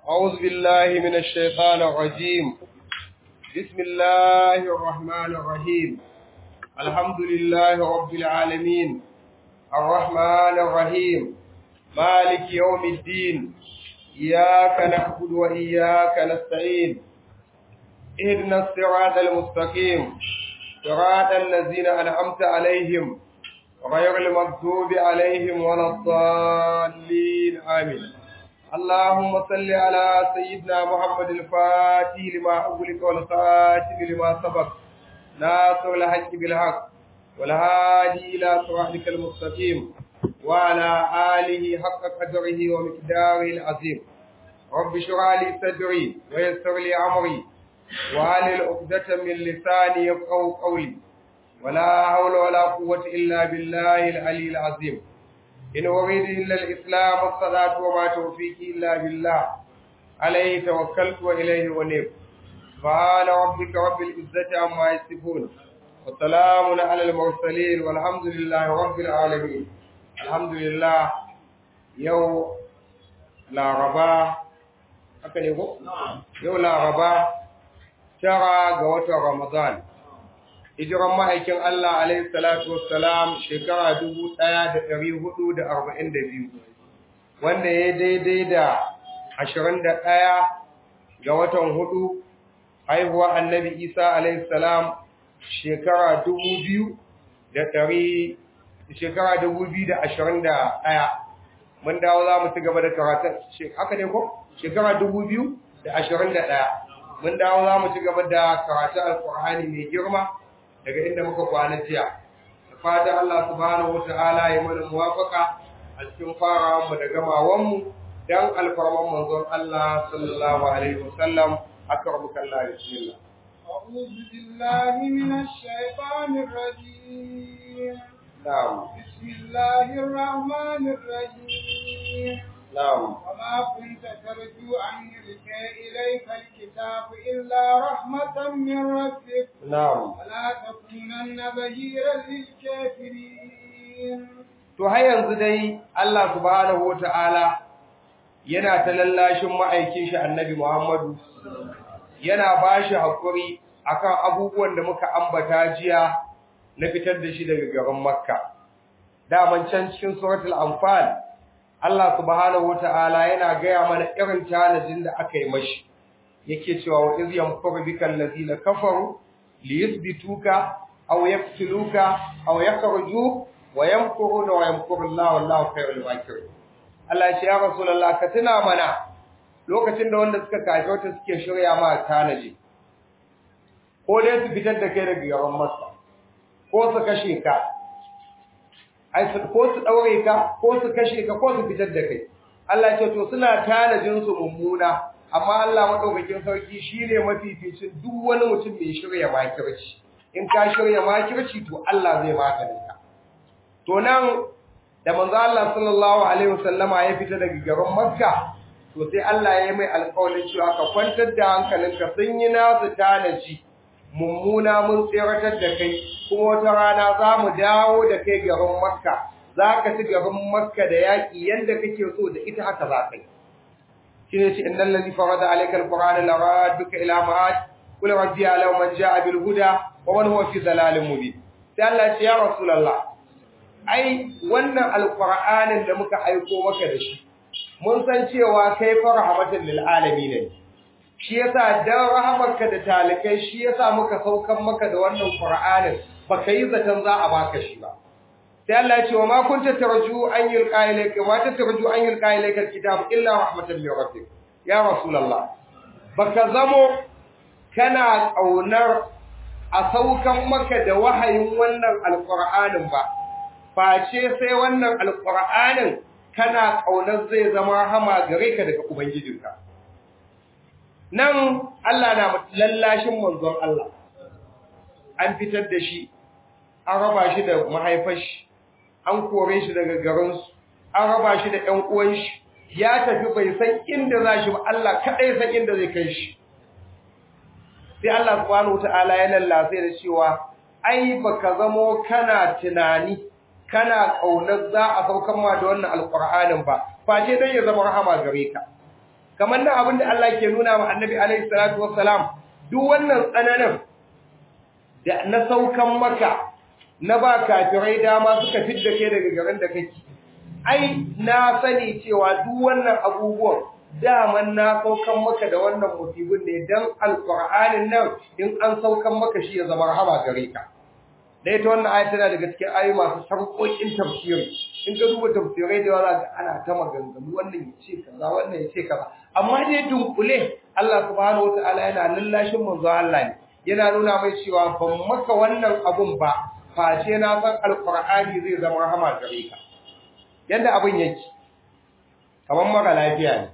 أعوذ بالله من الشيطان الرجيم بسم الله الرحمن الرحيم الحمد لله رب العالمين الرحمن الرحيم مالك يوم الدين إياك نعبد وإياك نستعين اهدنا الصراط المستقيم صراط الذين أنعمت عليهم غير المغضوب عليهم ولا الضالين آمين اللهم صل على سيدنا محمد الفاتح لما أغلق والخاتم لما سبق ناصر الحق بالحق والهادي إلى صراطك المستقيم وعلى آله حق قدره ومقداره العظيم رب اشرح لي صدري ويسر لي أمري وعلى عقدة من لساني يفقهوا قولي ولا حول ولا قوة إلا بالله العلي العظيم إن أريد إلا الإسلام والصلاة وما توفيقي إلا بالله عليه توكلت وإليه ونيب سبحان ربك رب العزة عما يصفون وسلام على المرسلين والحمد لله رب العالمين الحمد لله يوم لا ربا haka ne ko? Yau Laraba, tara ga watan Ramadan, hijiran ma'aikin Allah alaihi salatu wassalam shekara dubu ɗaya da ɗari hudu da arba'in da biyu, wanda ya daidai da ashirin da ɗaya ga watan hudu haihuwa annabi Isa alaihi salam shekara dubu biyu da ɗari shekara dubu biyu da ashirin da ɗaya. Mun dawo za mu ci gaba da karatun, haka ne ko? Shekara dubu biyu da ashirin da ɗaya. Mun dawo za mu ci gaba da karatun Alƙur'ani mai girma daga inda muka kwana jiya da fatan Allah subhanahu wata'ala ya mana muwafaka a cikin farawan mu da gamawan mu dan alfarman manzon Allah sallallahu alaihi wasallam akramuka Allah bismillah أعوذ بالله من الشيطان الرجيم نعم بسم الله الرحمن الرحيم نعم وما كنت ترجو أن يلقى إليك الكتاب إلا رحمة من ربك نعم ولا تكونن بهيرا للكافرين to har yanzu dai Allah subhanahu wata'ala yana ta lallashin ma'aikin shi annabi Muhammadu yana bashi hakuri akan abubuwan da muka ambata jiya na fitar da shi daga garin Makka daman can cikin suratul anfal Allah subhanahu wata'ala yana gaya mana irin tanajin da aka yi mashi yake cewa wa iz yamkuru bikal ladina kafaru liyuthbituka aw yaqtuluka aw yakhruju wa yamkuruna wa yamkuru Allah wallahu khairul makirin Allah ya ce ya rasulullah ka tuna mana lokacin da wanda suka kafirta suke shirya ma tanaji ko dai su fitar da kai daga gaban Makka ko su kashe ka ai su ko su daure ka ko su kashe ka ko su fitar da kai Allah ce to suna tanajin su mummuna amma Allah madaukakin sarki shine mafificin duk wani mutum mai shirya makirci in ka shirya makirci to Allah zai maganin ka to nan da manzo Allah sallallahu alaihi wasallama ya fita daga garin Makka to sai Allah ya yi mai alƙawarin cewa ka kwantar da hankalinka sun yi nasu tanaji mummuna mun tseratar da kai kuma wata rana za mu dawo da kai garin makka za ka ci garin makka da yaƙi yadda kake so da ita haka za ka yi shi ne ce innan lalli farada alaikal qur'ana la radduka ila ma'ad qul rabbi ala man ja'a bil huda wa man huwa fi dalalin mubin sai Allah ya ce ya rasulullah ai wannan alqur'anin da muka aiko maka da shi mun san cewa kai fa rahmatan lil alamin ne shi yasa dan rahamarka da talikai shi yasa muka saukan maka da wannan Qur'anin baka yi zaton za a baka shi ba sai Allah ya ce wa ma kunta tarju an yulqa ilayka wa ta tarju an yulqa ilayka alkitab illa rahmatan min rabbik ya rasulullah baka zamo kana kaunar a saukan maka da wahayin wannan alqur'anin ba face sai wannan alqur'anin kana kaunar zai zama rahama gare ka daga ubangijinka nan Allah na lallashin manzon Allah an fitar da shi an raba shi da mahaifar shi an kore shi daga garinsu an raba shi da ƴan uwan shi ya tafi bai san inda za shi ba Allah kadai san inda zai kai shi sai Allah subhanahu wataala ya lallace da cewa ai baka zamo kana tunani kana kaunar za a saukar ma da wannan alqur'anin ba face dai ya zama rahama gare ka kamar nan abin da Allah ke nuna wa annabi alaihi salatu wassalam duk wannan tsananin da na saukan maka na ba kafirai dama suka fidda kai daga garin da kake ai na sani cewa duk wannan abubuwan daman na saukan maka da wannan musibin ne dan alqur'anin nan in an saukan maka shi ya zama rahama gare ka da ita wannan ayat tana daga cikin ayoyi masu sarƙoƙin tafsiri in ka duba tafsirai da yawa ga ana ta maganganu wannan ya ce kaza wannan ya ce kaza amma dai dunkule Allah subhanahu wataala yana lallashin manzo Allah ne yana nuna mai cewa ban maka wannan abun ba face na san alqur'ani zai zama rahama gare ka yanda abun yake kamar mara lafiya ne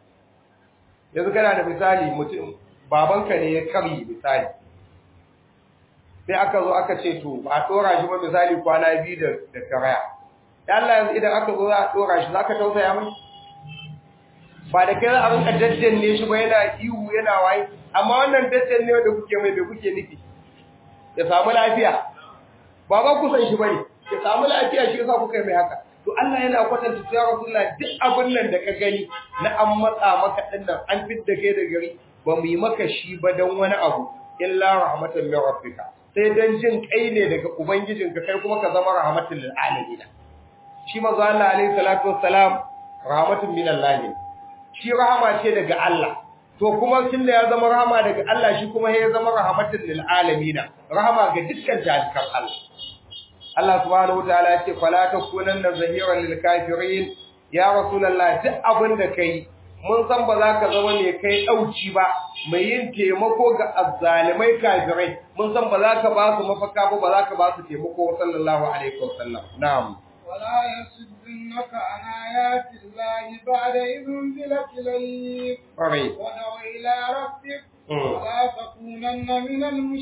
yanzu kana da misali mutum babanka ne ya karyi misali sai aka zo aka ce to ba a dora shi ba misali kwana biyu da da karaya ya Allah yanzu idan aka zo za a dora shi zaka tausaya mai ba da kai za a rinka daddanne shi ba yana ihu yana waye amma wannan daddanne da kuke mai bai kuke nufi ya samu lafiya ba ba ku san shi bane ya samu lafiya shi yasa kuka yi mai haka to Allah yana kwatanta ya Rasulullah duk abin nan da ka gani na an matsa maka dinnan an fidda kai da gari ba mu yi maka shi ba dan wani abu illa rahmatan min rabbika sai dan jin kai ne daga ubangijinka kai kuma ka zama rahmatul lil alamin shi manzo Allah alaihi salatu wassalam rahmatun min Allah ne shi rahama ce daga Allah to kuma tunda ya zama rahama daga Allah shi kuma ya zama rahmatul lil alamin rahama ga dukkan jalikan Allah Allah subhanahu wataala ya ce fala takunanna zahiran lil kafirin ya rasulullah duk abin da kai mun san ba za ka zama ne kai dauci ba mai yin taimako ga azzalimai kafirai mun san ba za ka ba su mafaka ba ba za ka ba su taimako sallallahu alaihi wasallam na'am ولا يصدنك عن آيات الله بعد إذ انزلت إليك Ƙwarai. ودع إلى ربك ولا تكونن من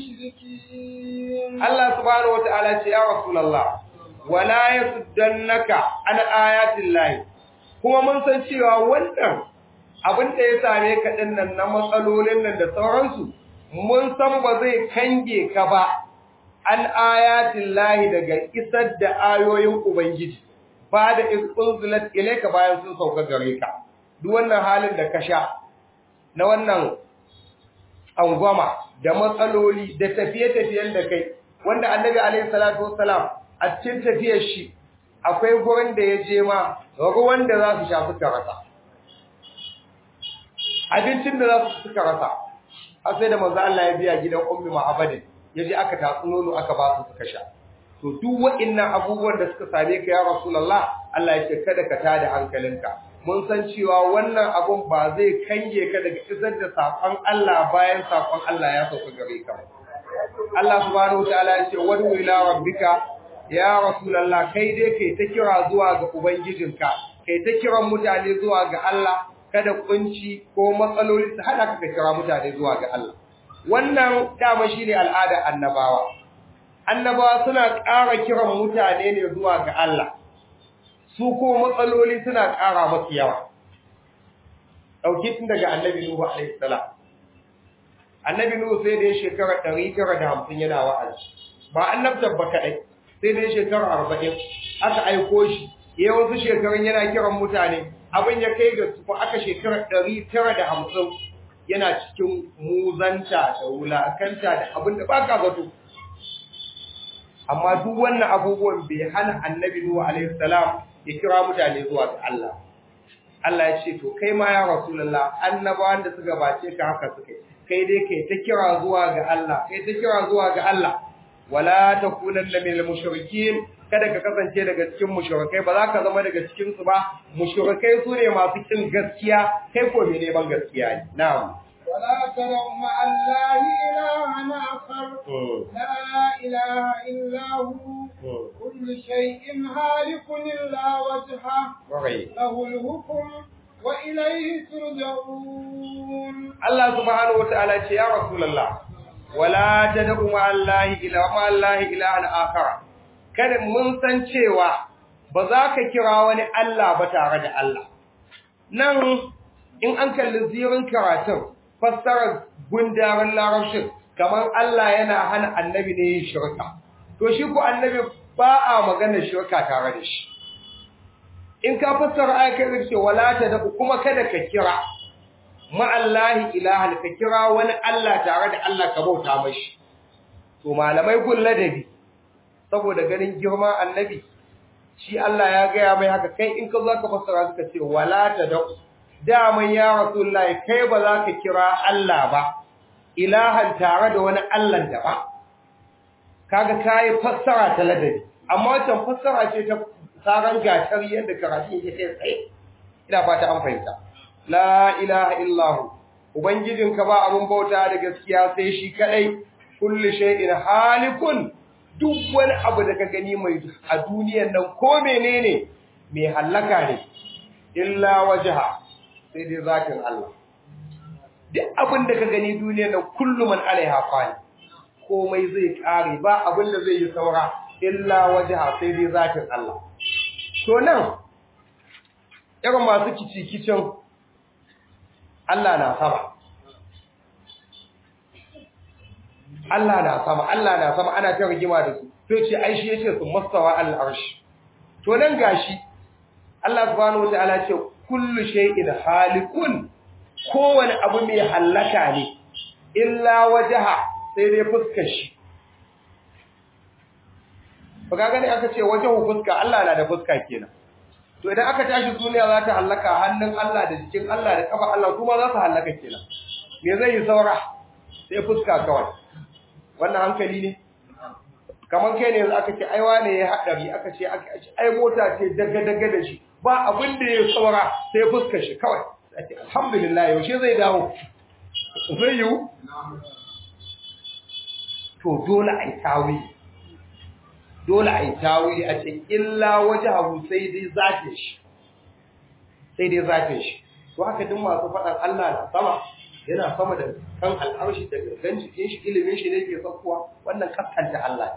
المشركين Allah subhanahu wataala ce ya rasulullah wala yasuddannaka an ayatin lahi kuma mun san cewa wannan abin da ya same ka dinnan na matsalolin nan da sauransu mun san ba zai kange ka ba an ayatin lahi daga isar da ayoyin ubangiji ba da unzilat ilayka bayan sun sauka gare ka duk wannan halin da ka sha na wannan angwama da matsaloli da tafiye-tafiyen da kai wanda annabi alaihi salatu wassalam a cikin tafiyar shi akwai gurin da ya je ma ruwan da za su sha suka rasa abincin da za su suka rasa har sai da manzo Allah ya biya gidan ummi ma'abadin yaje aka tatsu nono aka ba su suka sha to duk waɗannan abubuwan da suka same ka ya rasulullah Allah ya ce kada ka tada hankalinka mun san cewa wannan abun ba zai kange ka daga isar da sakon Allah bayan sakon Allah ya sauka gare ka Allah subhanahu wataala ya ce wadu ila rabbika ya rasulullah kai dai kai ta kira zuwa ga ubangijinka kai ta kiran mutane zuwa ga Allah kada kunci ko matsaloli su hada ka kira mutane zuwa ga Allah wannan dama shine al'ada annabawa annabawa suna ƙara kiran mutane ne zuwa ga Allah su ko matsaloli suna ƙara masu yawa ɗauki tun daga annabi Nuhu alaihi salam annabi Nuhu sai da ya shekara 950 yana wa'azi ba annabtar ba kaɗai sai da ya shekara 40 aka aiko shi ya wasu shekarun yana kiran mutane abin ya kai ga su aka shekara 950 yana cikin muzanta da wulakanta da abin da baka zato amma duk wannan abubuwan bai hana annabi Nuhu alaihi salam ya kira mutane zuwa ga Allah Allah ya ce to kai ma ya rasulullah annabawan da suka bace ka haka suka kai dai kai ta kira zuwa ga Allah kai ta kira zuwa ga Allah wala takunanna minal mushrikin kada ka kasance daga cikin mushrikai ba za ka zama daga cikin su ba mushrikai su ne masu kin gaskiya kai ko me neman gaskiya ne na'am ولا تدع مع الله إلها آخر لا إله إلا هو كل شيء هالك إلا وجهه له الحكم وإليه ترجعون الله سبحانه وتعالى يا رسول الله ولا تدع مع الله إلى مع الله إلها آخر kada mun san cewa ba za ka kira wani Allah ba tare da Allah nan in an kalli zirin karatun fassarar gundarin larabcin kamar Allah yana hana annabi ne yin shirka to shi ko annabi ba a magana shirka tare da shi in ka fassara ayatul ce wala ta da kuma kada ka kira ma'allahi ilahan ka kira wani Allah tare da Allah ka bauta mashi to malamai gun ladabi saboda ganin girman annabi shi Allah ya gaya mai haka kai in ka zo ka fassara suka ce wala ta da daman ya rasulullahi kai ba za ka kira Allah ba ilahan tare da wani Allah da ba kaga kai fassara ta ladabi amma wancan fassara ce ta saran gatar yadda karatu yake kai tsaye ina fata an fahimta la ilaha illahu ubangijinka ba abun bauta da gaskiya sai shi kadai kullu shay'in halikun duk wani abu da ka gani mai a duniyar nan ko menene mai hallaka ne illa wajha sai dai zatin Allah duk abin da ka gani duniyar nan kullu man alaiha fani komai zai kare ba abin da zai yi saura illa wajha sai dai zatin Allah to nan irin masu kici-kicin Allah na sama Allah na sama Allah na sama ana ta rigima da su to ce ai shi yace su mastawa al-arsh to nan gashi Allah subhanahu wataala ce kullu shay'in halikun kowane abu mai halaka ne illa wajha sai dai fuskar shi ba ga gani aka ce wajahu fuska Allah na da fuska kenan to idan aka tashi duniya za ta halaka hannun Allah da jikin Allah da kafa Allah kuma za su halaka kenan me zai yi saura sai fuska kawai wannan hankali ne kamar kai ne yanzu aka ce ai wane ya hadari aka ce ai mota ce daga daga da shi ba abin da ya saura sai fuskar shi kawai sai alhamdulillah yaushe zai dawo zai yiwu to dole ai tawili dole a yi tawili a ce illa waje abu sai dai zafin shi sai dai zafin shi to haka duk masu faɗan Allah na sama yana sama da kan al'arshi da gangan jikin shi ilimin shi ne ke sakkuwa wannan kaskanta Allah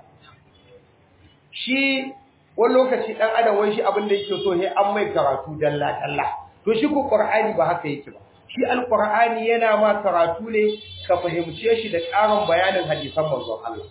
shi wani lokaci ɗan adam wani shi abin da yake so sai an mai karatu dalla dalla to shi ko qur'ani ba haka yake ba shi alqur'ani yana ma karatu ne ka fahimce shi da ƙarin bayanin hadisan manzon Allah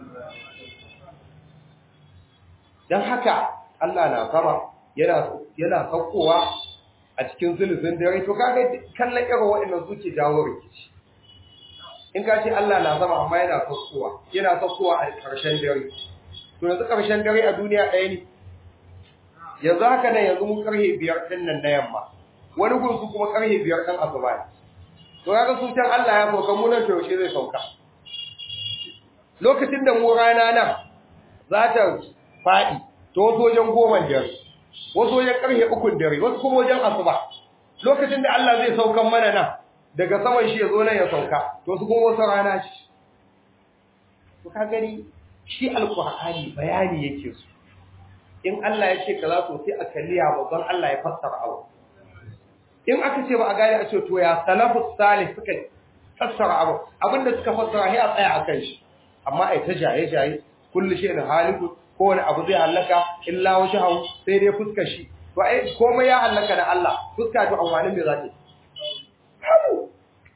don haka Allah na sama yana yana saukowa a cikin zulufin dare to kaga kallon irin waɗannan suke jawo rikici in ka ce Allah na sama amma yana saukowa yana saukowa a ƙarshen dare to yanzu ƙarshen dare a duniya ɗaya ne yanzu haka nan yanzu mun karhe biyar ɗin nan na yamma wani gunsu kuma karhe biyar ɗin asuba ne to kaga su can Allah ya sauka mu nan to yaushe zai sauka lokacin da mu rana nan za ta faɗi to wasu wajen goma dare wasu wajen ƙarfe ukun dare wasu kuma wajen asuba lokacin da Allah zai saukan mana nan daga saman shi ya zo nan ya sauka to su kuma wasu rana shi to ka gani shi alqur'ani bayani yake su in Allah ya ce kaza to sai a kalliya babban Allah ya fassara abu in aka ce ba a gane a ce to ya salafus salih suka fassara abu abinda suka fassara sai a tsaya akan shi amma ai ta jaye jaye kullu shay'in haliku kowane abu zai hallaka illa wajhahu sai dai fuskar shi to ai komai ya hallaka da Allah fuska to amfanin me zata hamu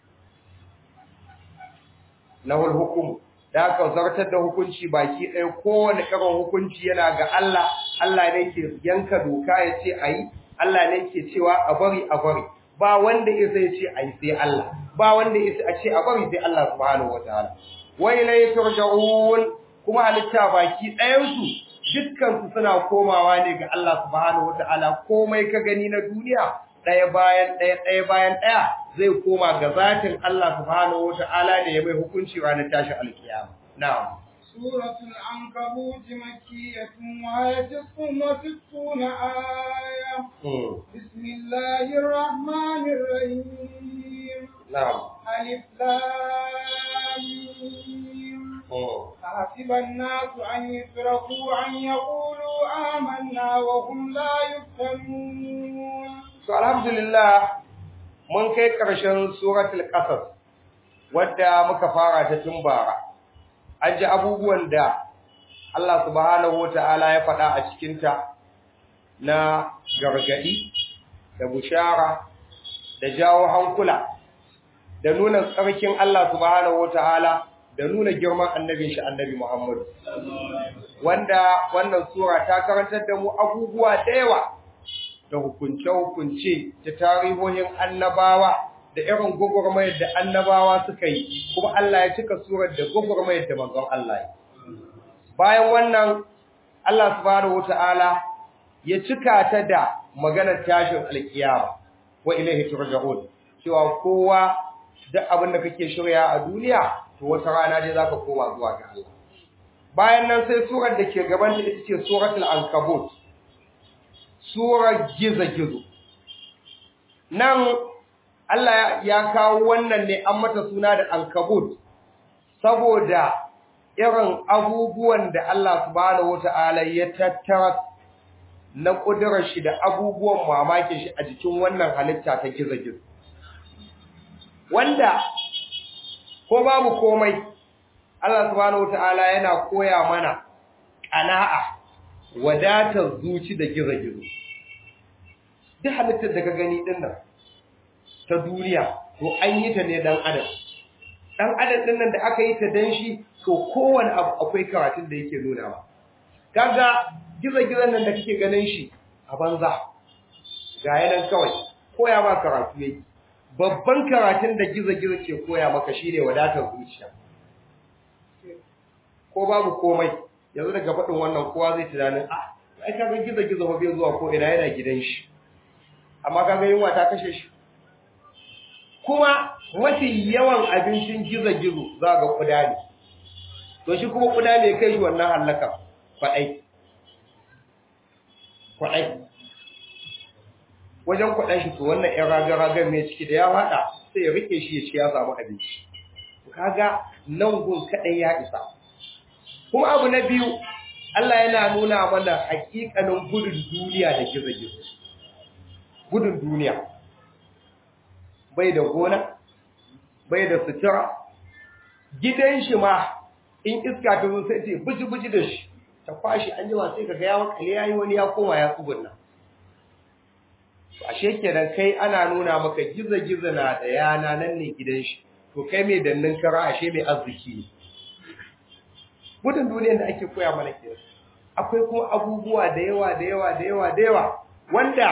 lahul hukum da aka zartar da hukunci baki ɗaya kowane irin hukunci yana ga Allah Allah ne ke yanka doka ya ce ayi Allah ne ke cewa a bari a bari ba wanda ya zai ce ayi sai Allah ba wanda ya a ce a bari sai Allah subhanahu wataala wa ilayhi turja'un kuma halitta baki ɗayansu dukkansu suna komawa ne ga Allah subhanahu wata'ala komai ka gani na duniya ɗaya bayan ɗaya ɗaya bayan ɗaya zai koma ga zatin Allah subhanahu wata'ala ne ya mai hukunci ranar tashin alkiyama na'am سورة العنكبوت مكية وهي تسع وستون آية بسم الله الرحمن الرحيم نعم ألف لام أحسب الناس أن يتركوا أن يقولوا آمنا وهم لا يفتنون So alhamdulillah mun kai ƙarshen suratul qasas wadda muka fara ta tun bara an ji abubuwan da Allah subhanahu wataala ya faɗa a cikin ta na gargadi da bushara da jawo hankula da nuna tsarkin Allah subhanahu wataala da nuna girman annabin shi annabi Muhammad wanda wannan sura ta karantar da mu abubuwa da yawa da hukunce-hukunce da tarihohin annabawa da irin gwagwarmayar da annabawa suka yi kuma Allah ya cika surar da gwagwarmayar da manzon Allah ya bayan wannan Allah subhanahu wata'ala ya cika ta da maganar tashin alkiyama wa ilaihi turja'un cewa kowa duk abin da kake shirya a duniya to wata rana dai zaka koma zuwa ga Allah bayan nan sai surar da ke gaban ta ita ce suratul ankabut surar gizo-gizo nan Allah ya kawo wannan ne an mata suna da ankabut saboda irin abubuwan da Allah subhanahu wata'ala ya tattara na kudurar shi da abubuwan mamakin shi a jikin wannan halitta ta gizo-gizo wanda ko babu komai Allah subhanahu wata'ala yana koya mana ƙana'a wadatar zuci da gizo-gizo duk halittar da ka gani din nan ta duniya to an yi ta ne dan adam dan adam din nan da aka yi ta dan shi to kowane abu akwai karatun da yake nuna ba kaga gizo-gizon nan da kake ganin shi a banza ga yanan kawai koya ba karatu yake babban karatun da gizo-gizo ke koya maka shine wadatar zuciya ko babu komai yanzu daga faɗin wannan kowa zai tunanin ah ai kaga gizo-gizo ba bai zuwa ko ina yana gidan shi amma kaga yunwa ta kashe shi kuma mafi yawan abincin gizo-gizo za ga kuda ne to shi kuma kuda ne kai shi wannan hallaka kwaɗai kwaɗai wajen kwaɗan shi to wannan ‘yan ragar-ragar mai ciki da ya haɗa sai ya rike shi ya ci ya samu abinci kaga nan gun kaɗai ya isa kuma abu na biyu Allah yana nuna mana hakikanin gudun duniya da gizo-gizo gudun duniya bai da gona bai da sutura gidan shi ma in iska ta zo sai ce buji-buji da shi ta kwashi an jima sai ka ga ya makale yayi wani ya koma ya tsugunna to ashe kenan kai ana nuna maka gizo-gizo na da yana nan ne gidan shi to kai mai dannin kara ashe mai arziki ne gudun duniyar da ake koya mana kenan akwai kuma abubuwa da yawa da yawa da yawa da yawa wanda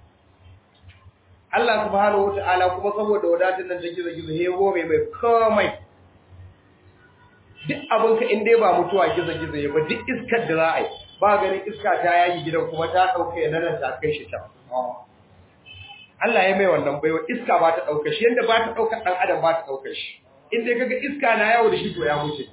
Allah subhanahu wata'ala kuma saboda wadatar nan da gizo-gizo ya gore mai komai duk abinka in dai ba mutuwa gizo-gizo ya ba duk iskar da za a yi ba ganin iska ta yayi gidan kuma ta ɗauka ya nan ta kai shi can Allah ya mai wannan baiwa iska ba ta ɗauka shi yadda ba ta ɗauka ɗan adam ba ta ɗauka shi in dai kaga iska na yawo da shi to ya mutu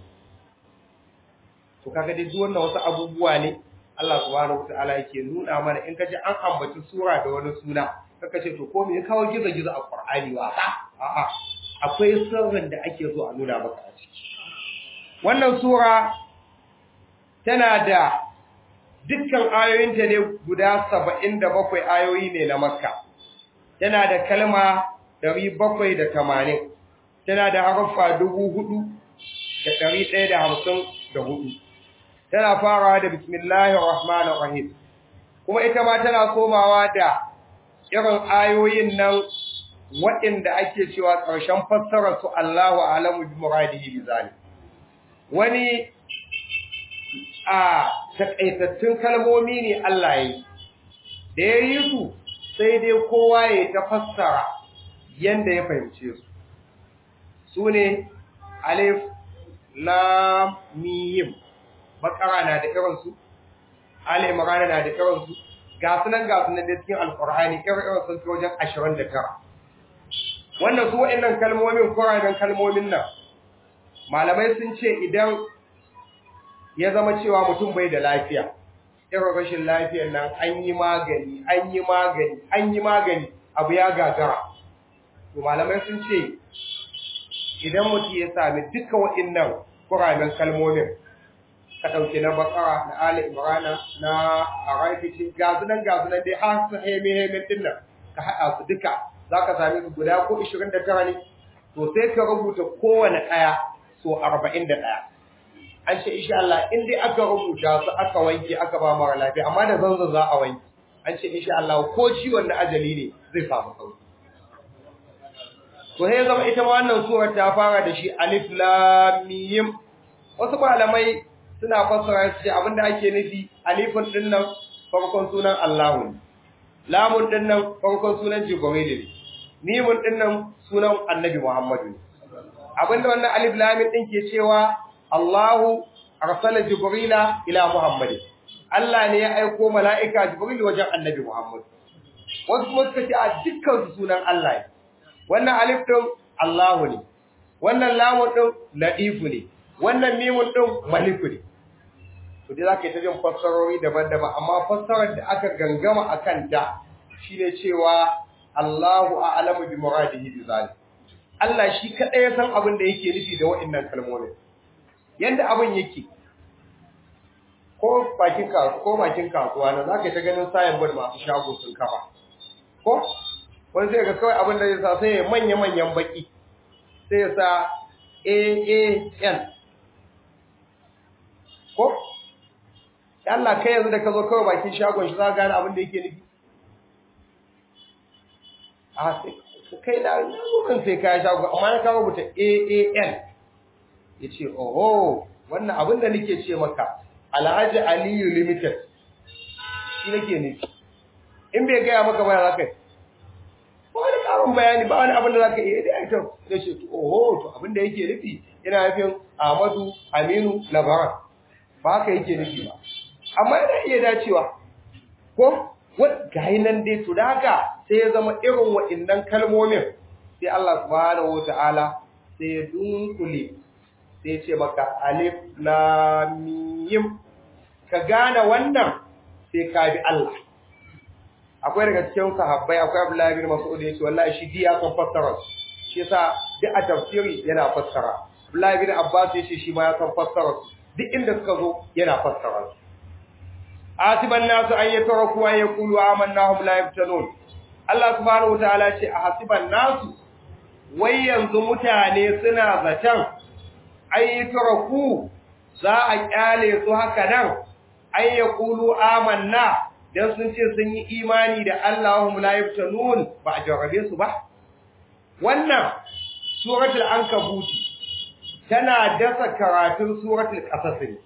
to kaga dai duk wannan wasu abubuwa ne Allah subhanahu wata'ala yake nuna mana in kaji an ambaci sura da wani suna kaka ce to ko me ya kawo gizo-gizo a Qur'ani wasa a'a akwai sirrin da ake so a nuna maka a ciki wannan sura tana da dukkan ayoyinta ne guda 77 ayoyi ne na Makka tana da kalma 780 tana da harfa 4154 tana farawa da bismillahir rahmanir rahim kuma ita ma tana komawa da irin ayoyin nan waɗanda ake cewa ƙarshen fassarar su Allahu a'lamu bi muradihi bi zalim wani a takaitattun kalmomi ne Allah yayi da yayi su sai dai kowa ya ta fassara yanda ya fahimce su sune alif lam mim bakara na da irin su ali imran na da irin su ga sunan ga sunan da cikin alqur'ani irin sun fi wajen 29 wannan su wa'annan kalmomin qur'anin kalmomin nan malamai sun ce idan ya zama cewa mutum bai da lafiya irin rashin lafiyar nan an yi magani an yi magani an yi magani abu ya gagara to malamai sun ce idan mutum ya sami duka wa'annan qur'anin kalmomin ka ɗauke na bakara na ali imrana na arafici gazunan gazunan dai har su heme hemen din nan ka haɗa su duka za ka sami su guda ko 29 ne to sai ka rubuta kowane ɗaya so 41 an ce insha Allah in dai aka rubuta su aka wanke aka ba mara lafiya amma da zanzan za a wanke an ce insha Allah ko ciwon na ajali ne zai samu sauki to sai zama ita ma wannan surar ta fara da shi alif lam mim wasu malamai suna fassara su ce abinda ake nufi alifun din nan farkon sunan Allahu lamun din nan farkon sunan Jibril ne mimun din nan sunan annabi Muhammadu abinda wannan alif lam din ke cewa Allahu arsala jibrila ila Muhammad Allah ne ya aiko mala'ika jibril wajen annabi Muhammad wasu kuma suka ce a dukkan su sunan Allah ne wannan alif din Allahu ne wannan lamun din ladifu ne wannan mimun din maliku ne to dai zaka yi ta jin fassarori daban-daban amma fassarar da aka gangama akan ta shine cewa Allahu a'lamu bi muradihi bi zalik Allah shi kadai ya san abin da yake nufi da wa'annan kalmomin yanda abin yake ko bakin kasuwa ko bakin kasuwa na zaka ta ganin sayan bud masu shago sun kafa ko wani zai ga kawai abin da zai sa sai ya manya manyan baki sai ya sa AAN ko Allah kai yanzu da ka zo kawai bakin shagon shi za ka gane abin da yake nufi a sai kai da kan sai ka shago amma na kawo rubuta AAN yace oho wannan abin da nake ce maka Alhaji Aliyu Limited shi nake nufi in bai gaya maka ba za ka yi ba wani karin bayani ba wani abin da za ka iya da aikin da ce oho to abin da yake nufi yana nufin Ahmadu Aminu Labaran ba haka yake nufi ba amma yana iya dacewa ko ga nan dai to da haka sai ya zama irin wa'innan kalmomin sai Allah subhanahu wataala sai ya dunkule sai ya ce maka alif lam mim ka gane wannan sai ka bi Allah akwai daga cikin sahabbai akwai Abdullahi bin Mas'ud yace wallahi shi diya kan fassara shi yasa duk a tafsiri yana fassara Abdullahi bin Abbas yace shi ma ya san fassara duk inda suka zo yana fassara asiban nasu an yatraku an yaqulu amanna hum la yaftanun Allah subhanahu wataala ce a hasiban nasu wai yanzu mutane suna zaton ay yatraku za a kyale su haka nan ay yaqulu amanna dan sun ce sun yi imani da Allahum la yaftanun ba a jarrabe su ba wannan suratul ankabut tana dasa karatun suratul qasas ne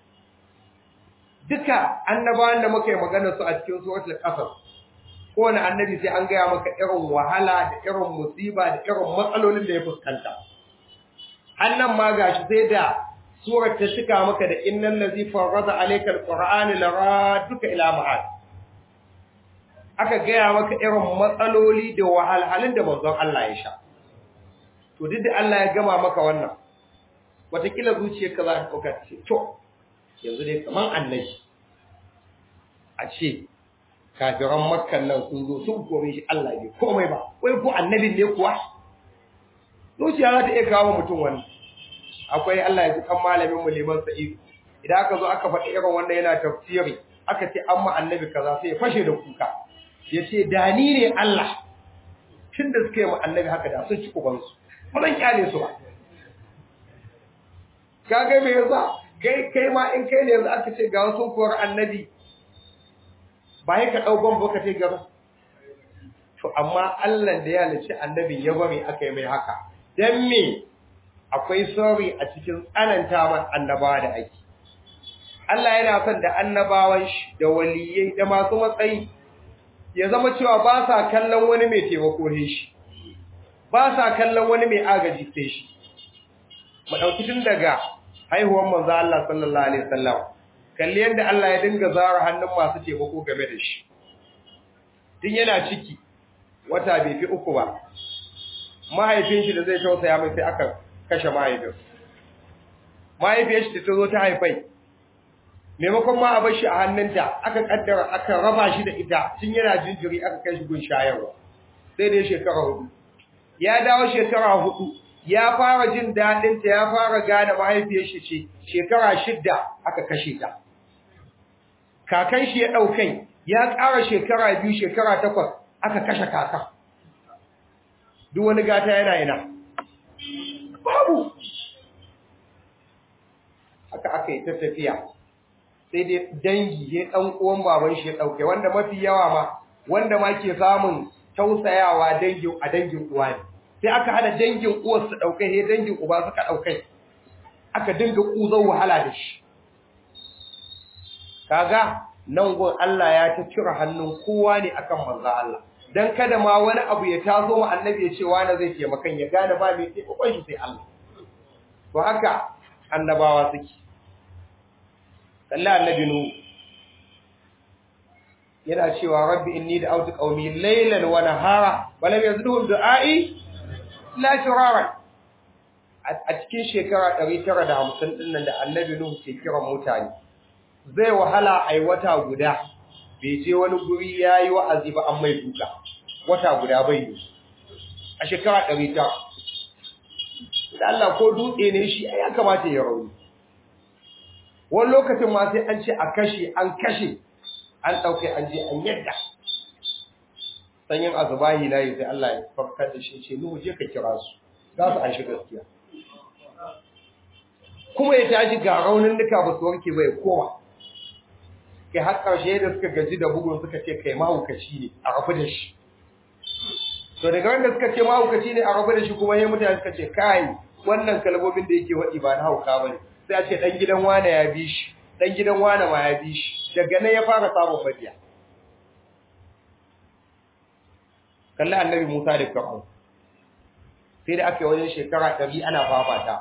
duka annabawan da muka yi magana su a cikin suratul qasas kowane annabi sai an gaya maka irin wahala da irin musiba da irin matsalolin da ya fuskanta annan ma gashi sai da surar ta cika maka da innal ladzi farada alayka alqur'ana laraduka ila ma'ad aka gaya maka irin matsaloli da wahalhalun da manzon Allah ya sha to duk da Allah ya gama maka wannan watakila zuciyarka za ta dauka ce to yanzu dai kaman annabi a ce kafiran makkan nan sun zo sun kore shi Allah bai komai ba wai ko annabin ne kuwa zuciya za ta iya kawo mutum wani akwai Allah ya kan malamin mu liman sa'id idan aka zo aka faɗi irin wanda yana tafsiri aka ce amma annabi kaza sai ya fashe da kuka ya ce da ni ne Allah tun da suka yi mu annabi haka da sun ci kubansu ba zan kyale su ba kaga me yasa kai kai ma in kai ne yanzu aka ce ga wasu kuwar annabi ba ya ka ɗau ban ka ce gaba to amma Allah da ya halicci annabin ya bari aka yi mai haka dan me akwai sorry a cikin tsananta man annabawa da ake Allah yana son da annabawan shi da waliyai da masu matsayi ya zama cewa ba sa kallon wani mai taimako ne shi ba sa kallon wani mai agaji sai shi mu dauki tun daga haihuwar manzo Allah sallallahu alaihi wasallam kalli yanda Allah ya dinga zara hannun masu taimako game da shi tun yana ciki wata bai fi uku ba mahaifin shi da zai tausaya mai sai aka kashe mahaifin mahaifiyar shi ta zo ta haifai maimakon ma a bar shi a hannunta aka kaddara aka raba shi da ita tun yana jinjiri aka kai shi gun shayarwa sai dai shekara hudu ya dawo shekara hudu ya fara jin daɗinta ya fara gane mahaifiyar shi ce shekara shidda aka kashe ta kakan shi ya ɗaukai ya ƙara shekara biyu shekara takwas aka kashe kakan duk wani gata yana ina babu haka aka yi ta tafiya sai dai dangi ya ɗan uwan baban shi ya ɗaukai wanda mafi yawa ma wanda ma ke samun tausayawa dangin a dangin uwa ne sai aka hada dangin uwar su ɗaukai sai dangin uba suka ɗaukai aka dinga ƙuzon wahala da shi kaga nan gun Allah ya ta cire hannun kowa ne akan manzo Allah dan kada ma wani abu ya taso ma annabi ya ce wani zai taimakan ya gane ba mai taimakon shi sai Allah to haka annabawa suke Allah annabi nu yana cewa rabbi inni da'awtu qaumi laylan wa nahara wa lam yazidhum du'ai la shirara a cikin shekara 950 din nan da annabi nuhu ke kiran mutane zai wahala ai wata guda bai je wani guri yayi wa'azi ba an mai duka wata guda bai yi a shekara 900 da Allah ko dutse ne shi ya kamata ya rauni wani lokacin ma sai an ce a kashe an kashe an ɗauke an je an yadda sanyin azubahi na yi sai Allah ya farkar da shi ce nuhu je ka kira su za su an shi gaskiya kuma ya tashi ga raunin duka ba su warke ba ya koma kai har ƙarshe da suka gaji da bugun suka ce kai mahaukaci ne a rabu da shi to daga wanda suka ce mahaukaci ne a rabu da shi kuma ya mutane suka ce kai wannan kalmomin da yake waɗi ba na hauka ba ne sai a ce ɗan gidan wane ya bi shi ɗan gidan wane ma ya bi shi daga nan ya fara samun mabiya kalli annabi musa da fir'aun sai da aka yi wajen shekara ɗari ana fafata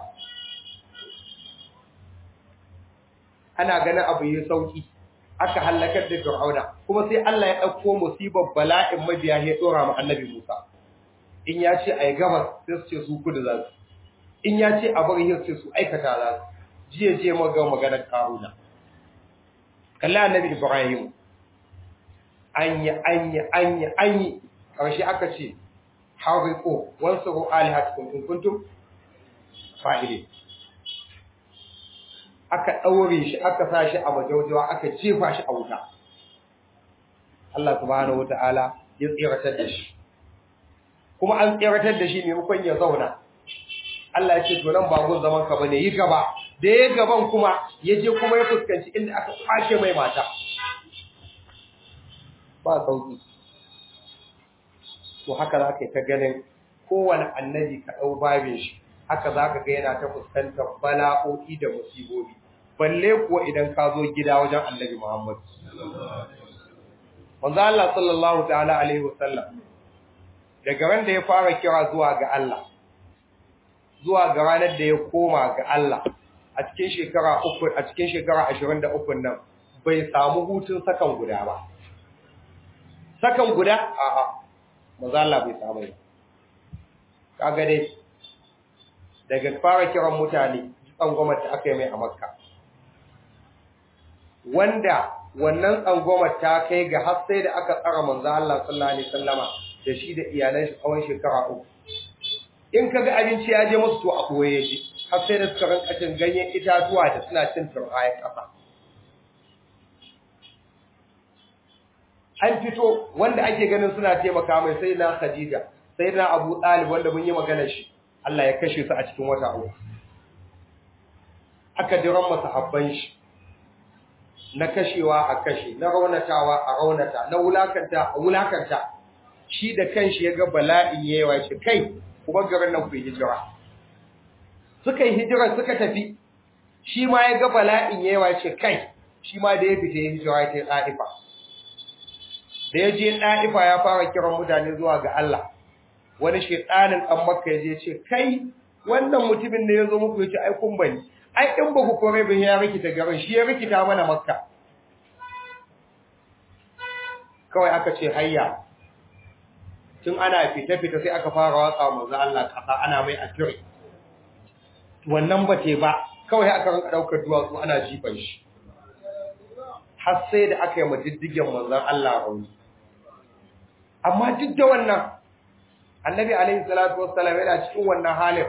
ana ganin abu yi sauki aka hallakar da fir'auna kuma sai Allah ya ɗauko musibar bala'in mabiya ya ɗora ma annabi musa in ya ce a yi gabas sai su ce su kudu za su in ya ce a bari sai su aikata za su jiya je maga maganar karuna kalli annabi ibrahim anya anya anya anyi karshe aka ce hariqo wansuru alihatukum in kuntum fa'ili aka daure shi aka sa shi a majaujawa aka jefa shi a wuta Allah subhanahu wataala ya tsiratar da shi kuma an tsiratar da shi maimakon ya zauna Allah ya ce to nan ba gun zaman ka bane yi gaba da ya gaban kuma ya je kuma ya fuskanci inda aka kwashe mai mata ba sauki to haka za ka yi ta ganin kowane annabi ka ɗau babin shi haka za ka ga yana ta fuskantar bala'o'i da musibobi balle kuwa idan ka zo gida wajen annabi Muhammad manzo Allah sallallahu ta'ala alaihi wasallam daga ran da ya fara kira zuwa ga Allah zuwa ga ranar da ya koma ga Allah a cikin shekara uku a cikin shekara 23 nan bai samu hutun sakan guda ba sakan guda a'a manzo Allah bai samu ba kaga dai daga fara kiran mutane tsangwamar da aka yi mai a Makka wanda wannan tsangwamar ta kai ga har sai da aka tsara manzo Allah sallallahu alaihi wasallama da shi da iyalan shi tsawon shekara uku in kaga abinci ya je musu to a koye shi har sai da suka rinka cin ganyen itatuwa da suna cin turbayan ƙasa. An fito wanda ake ganin suna taimaka mai sai na Khadija, sai na Abu Talib wanda mun yi magana shi, Allah ya kashe su a cikin wata uku. Aka jiran masa habban shi, na kashewa a kashe, na raunatawa a raunata, na wulakanta a wulakanta, shi da kanshi ya ga bala'in yawa shi kai, kuma garin nan ku yi hijira. suka yi hijira suka tafi shi ma ya ga bala'in yawa ce kai shi ma da ya fita ya hijira ta ɗa'ifa da ya je ɗa'ifa ya fara kiran mutane zuwa ga Allah wani shaitanin ɗan makka ya je ce kai wannan mutumin da ya zo muku ya ce ai kun bani ai in ba ku kore bin ya rikita garin shi ya rikita mana makka kawai aka ce hayya tun ana fita-fita sai aka fara watsa manzo Allah kasa ana mai akiri wannan ba te ba kawai aka ranka daukar duwatsu ana jifan shi har sai da aka yi madiddigen manzon Allah rauni amma duk da wannan annabi alaihi salatu wassalam yana cikin wannan halin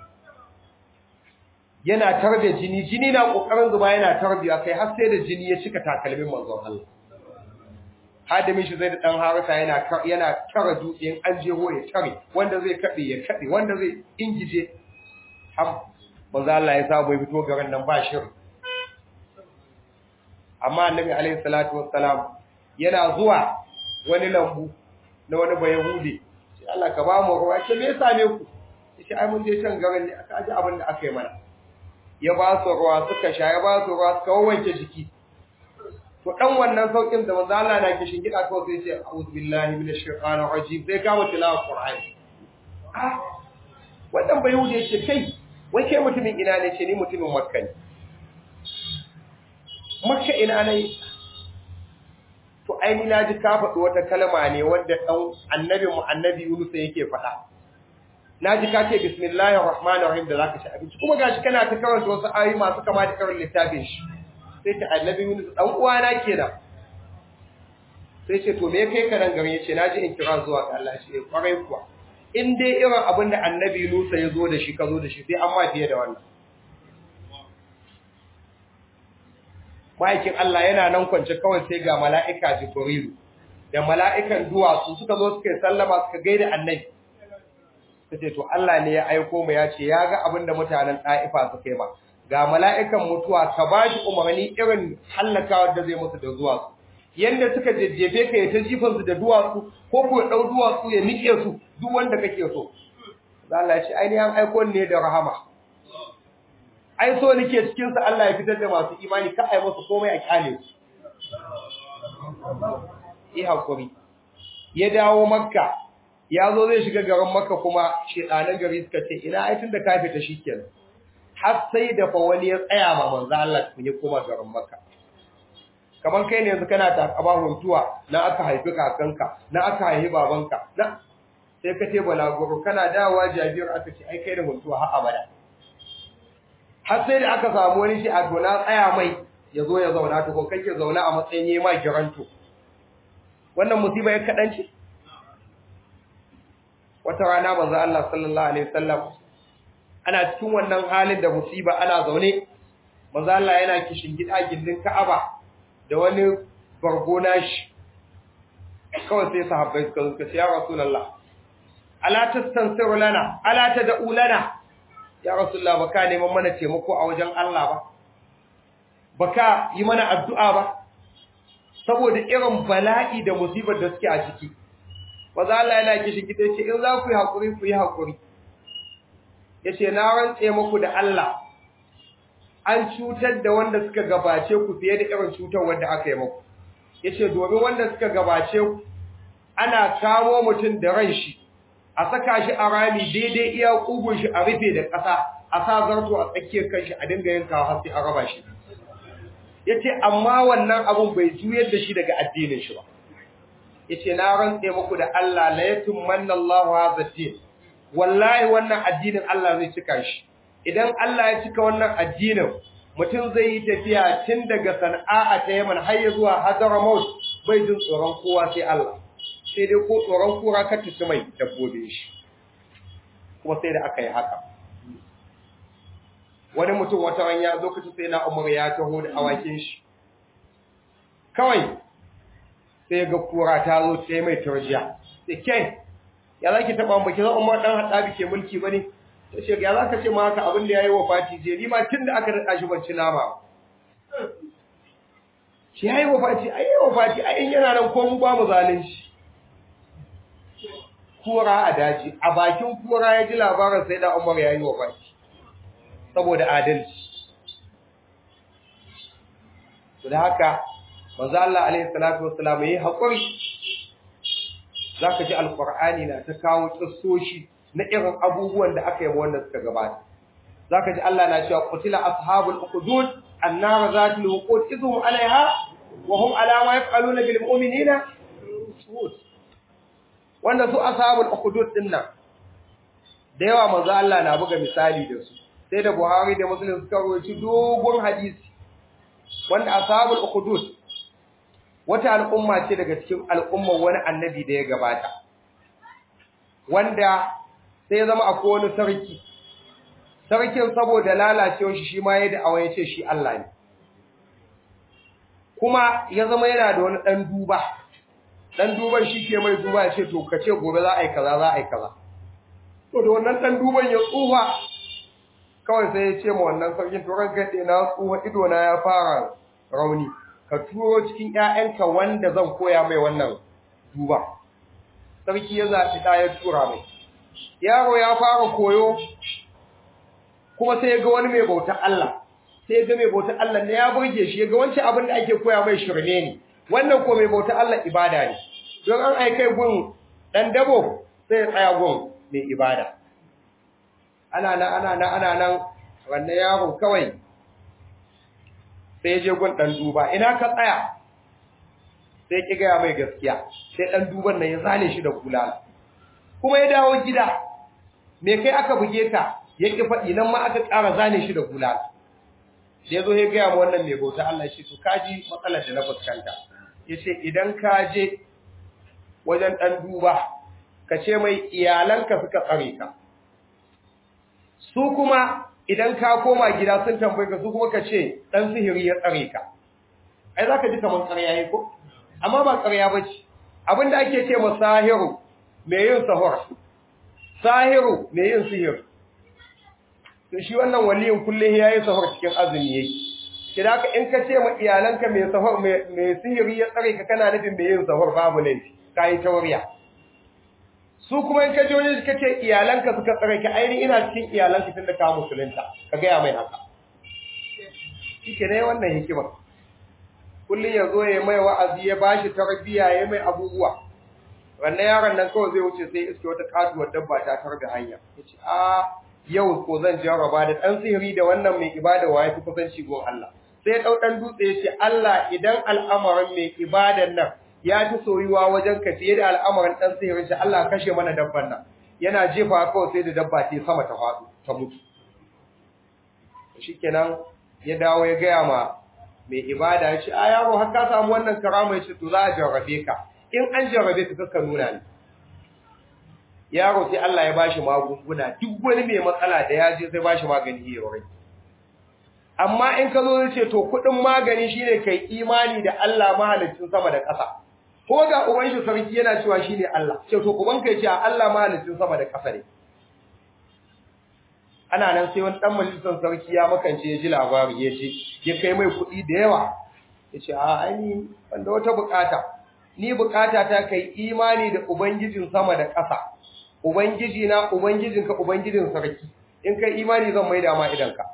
yana tarbe jini jini na kokarin zuba yana tarbiya kai har sai da jini ya cika takalmin manzon Allah hadimin shi zai da dan harasa yana yana tara dutsen an jeho ya tare wanda zai kabe ya kabe wanda zai ingije har manzo Allah ya sabo ya fito garin nan ba shirin amma annabi alaihi salatu wassalam yana zuwa wani lambu na wani bayahudi sai Allah ka ba mu ruwa ce me yasa ne ku sai ai mun je can garin ne aka ji abin da aka yi mana ya ba su ruwa suka sha ya ba su ruwa suka wanke jiki to dan wannan saukin da manzo Allah na kishin gida ko sai ce a'udhu billahi minash shaitanir rajim sai kama tilawa qur'ani ah wannan bai wuce ce kai wai kai mutumin ina ne ce ni mutumin makka ne makka ina ne to ai ni naji ka faɗi wata kalma ne wanda dan annabi mu annabi Yunus yake faɗa naji ka ce bismillahir rahmanir rahim da zaka ci abinci kuma gashi kana ta karanta wasu ayoyi masu kama da karin littafin shi sai ta annabi Yunus dan uwana kenan sai ce to me kai ka nan gari yace naji in kira zuwa ga Allah shi kwarai kuwa in dai irin abin da annabi Yunus ya zo da shi ka zo da shi sai an ma fiye da wannan ma'aikin Allah yana nan kwance kawai sai ga mala'ika Jibrilu da mala'ikan duwatsu suka zo suka yi sallama suka gaida annabi ta ce to Allah ne ya aiko mu ya ce ya ga abin da mutanen ɗa'ifa suka yi ba ga mala'ikan mutuwa ka ba shi umarni irin hallakawar da zai musu da duwatsu yanda suka jejjefe ka ya ta jifan su da duwatsu ko ko ɗau duwatsu ya nike su duk wanda kake so Allah ya ce ainihin aiko ne da rahama ai so nake cikin sa Allah ya fitar da masu imani ka ai musu komai a kyale su yi hakuri ya dawo makka ya zo zai shiga garin makka kuma shedanan gari suka ce ina ai tunda ka fita shikenan har sai da fa wani ya tsaya ma manzo Allah kun ya koma garin makka kaman kai ne yanzu kana takaba huntuwa na aka haifi kakanka na aka haifi babanka na sai ka ce balaguro kana dawowa jabir aka ce ai kai da huntuwa har abada har sai da aka samu wani shi a gona tsaya mai ya zo ya zauna to ko kake zauna a matsayin yayi ma giranto wannan musiba ya kadanci wata rana manzo Allah sallallahu alaihi wasallam ana cikin wannan halin da musiba ana zaune manzo Allah yana kishin gida gindin Ka'aba da wani bargona shi kawai sai sahabbai suka zo ce ya rasulullah ala tastansiru lana ala tad'u lana ya rasulullah baka neman mana taimako a wajen Allah ba baka yi mana addu'a ba saboda irin bala'i da musibar da suke a ciki maza Allah yana kishi kita ce in za ku yi haƙuri ku yi haƙuri ya ce na rantse muku da Allah an cutar da wanda suka gabace ku fiye da irin cutar wanda aka yi muku ya ce domin wanda suka gabace ku ana kamo mutum da ran shi a saka shi a rami daidai iya ƙugun shi a rufe da ƙasa a sa zarto a tsakiyar kanshi a dinga yankawa har sai a raba shi ya ce amma wannan abun bai juyar da shi daga addinin shi ba ya ce na rantse muku da Allah la yatum manna Allahu hadha din wallahi wannan addinin Allah zai cika shi idan Allah ya cika wannan addinin mutum zai yi tafiya tun daga Sana'a ta Yaman har ya zuwa Hadramaut bai jin tsoron kowa sai Allah sai dai ko tsoron kura ka tuci mai dabbobe shi kuma sai da aka yi haka wani mutum wata ran ya zo kace sai na Umar ya taho da awakin shi kawai sai ga kura ta zo sai mai tarjiya sai kai ya zaki taba mu kiza Umar dan hada bike mulki bane sai ce ya zaka ce ma haka abin da yayi wafati je ni ma tunda aka rada shi ban ci nama shi yayi wafati ai yayi wafati ai in yana nan ko mu ba mu zalunci kura a daji a bakin kura ya ji labarin sai da Umar yayi wafati saboda adalci to da haka manzo Allah alaihi salatu wassalam yayi hakuri zaka ji alqur'ani na ta kawo kissoshi na irin abubuwan da aka yi wanda suka gabata zaka ji Allah na cewa qutila ashabul uqud annar zatul wuqud idhum alaiha wa hum ala ma yaf'aluna bil mu'minina wanda su ashabul uqud din nan da yawa manzo Allah na buga misali da su sai da Buhari da Muslim suka rawaito dogon hadisi wanda ashabul uqud wata al'umma ce daga cikin al'ummar wani annabi da ya gabata wanda sai ya zama akwai wani sarki sarkin saboda lalacewar shi shi ma ya da ya ce shi Allah ne kuma ya zama yana da wani ɗan duba ɗan duban shi ke mai duba ya ce to ka ce gobe za a yi kaza za a yi kaza to da wannan ɗan duban ya tsufa kawai sai ya ce ma wannan sarkin to ran gaɗe na tsufa ido na ya fara rauni ka turo cikin ƴaƴanka wanda zan koya mai wannan duba sarki ya zaɓi ɗa ya tura mai yaro ya fara koyo kuma sai ya ga wani mai bautar Allah sai ga mai bauta Allah ne ya burge shi ga wancan abin da ake koya mai shirme ne wannan ko mai bauta Allah ibada ne don an aikai gun dan dabo sai ya tsaya gun mai ibada ana nan ana nan ana nan wannan yaro kawai sai ya je gun dan duba ina ka tsaya sai ki gaya mai gaskiya sai dan duban nan ya zane shi da kulala kuma ya dawo gida me kai aka buge ka ya ki faɗi nan ma aka ƙara zane shi da kulala sai zo ya gaya ma wannan mai bauta Allah shi to kaji matsalar da na fuskanta yace idan ka je wajen dan duba ka ce mai iyalanka suka tsare ka su kuma idan ka koma gida sun tambaye ka su kuma ka ce dan sihiri ya tsare ka ai zaka ji kaman ƙarya yayi ko amma ba ƙarya bace abinda ake ce ma sahiru me yin sahur sahiru me yin sihir to shi wannan waliyin kullum yayi sahur cikin azumi yake kida ka in ka ce ma iyalanka me sahur me sihiri ya tsare ka kana nufin me yin sahur babu laifi kai tauriya su kuma in ka je wani ka ce iyalanka suka tsare ka ainihin ina cikin iyalanka tun da ka musulunta ka gaya mai haka shi ke ne wannan hikima kullum ya zo ya mai wa'azi ya ba shi tarbiyya ya mai abubuwa wannan yaron nan kawai zai wuce sai iske wata katuwar dabba ta targa hanya ya ce a yau ko zan jarraba da ɗan sihiri da wannan mai ibada wa ya fi kusanci gon Allah sai ya ɗau ɗan dutse ya ce Allah idan al'amarin mai ibadan nan ya fi soyuwa wajen ka fiye da al'amarin ɗan sihirin shi Allah kashe mana dabban nan yana jefa kawai sai da dabba ta sama ta faɗo ta mutu shikenan ya dawo ya gaya ma mai ibada ya ce a yaro har ka samu wannan karama ya ce to za a jarrabe ka in an jarrabe ka kakka nuna ni yaro sai Allah ya bashi magunguna duk wani mai matsala da ya je sai bashi magani ya warke amma in ka zo zai ce to kuɗin magani shine kai imani da Allah mahaliccin sama da ƙasa ko ga uban shi sarki yana cewa shine Allah ce to uban kai ce Allah mahaliccin sama da ƙasa ne ana nan sai wani dan majalisar sarki ya makance ya ji labari ya ce ya kai mai kuɗi da yawa ya ce a ai wanda wata bukata ni bukata ta kai imani da ubangijin sama da ƙasa ubangiji na ubangijinka ubangijin sarki in kai imani zan maida ma idanka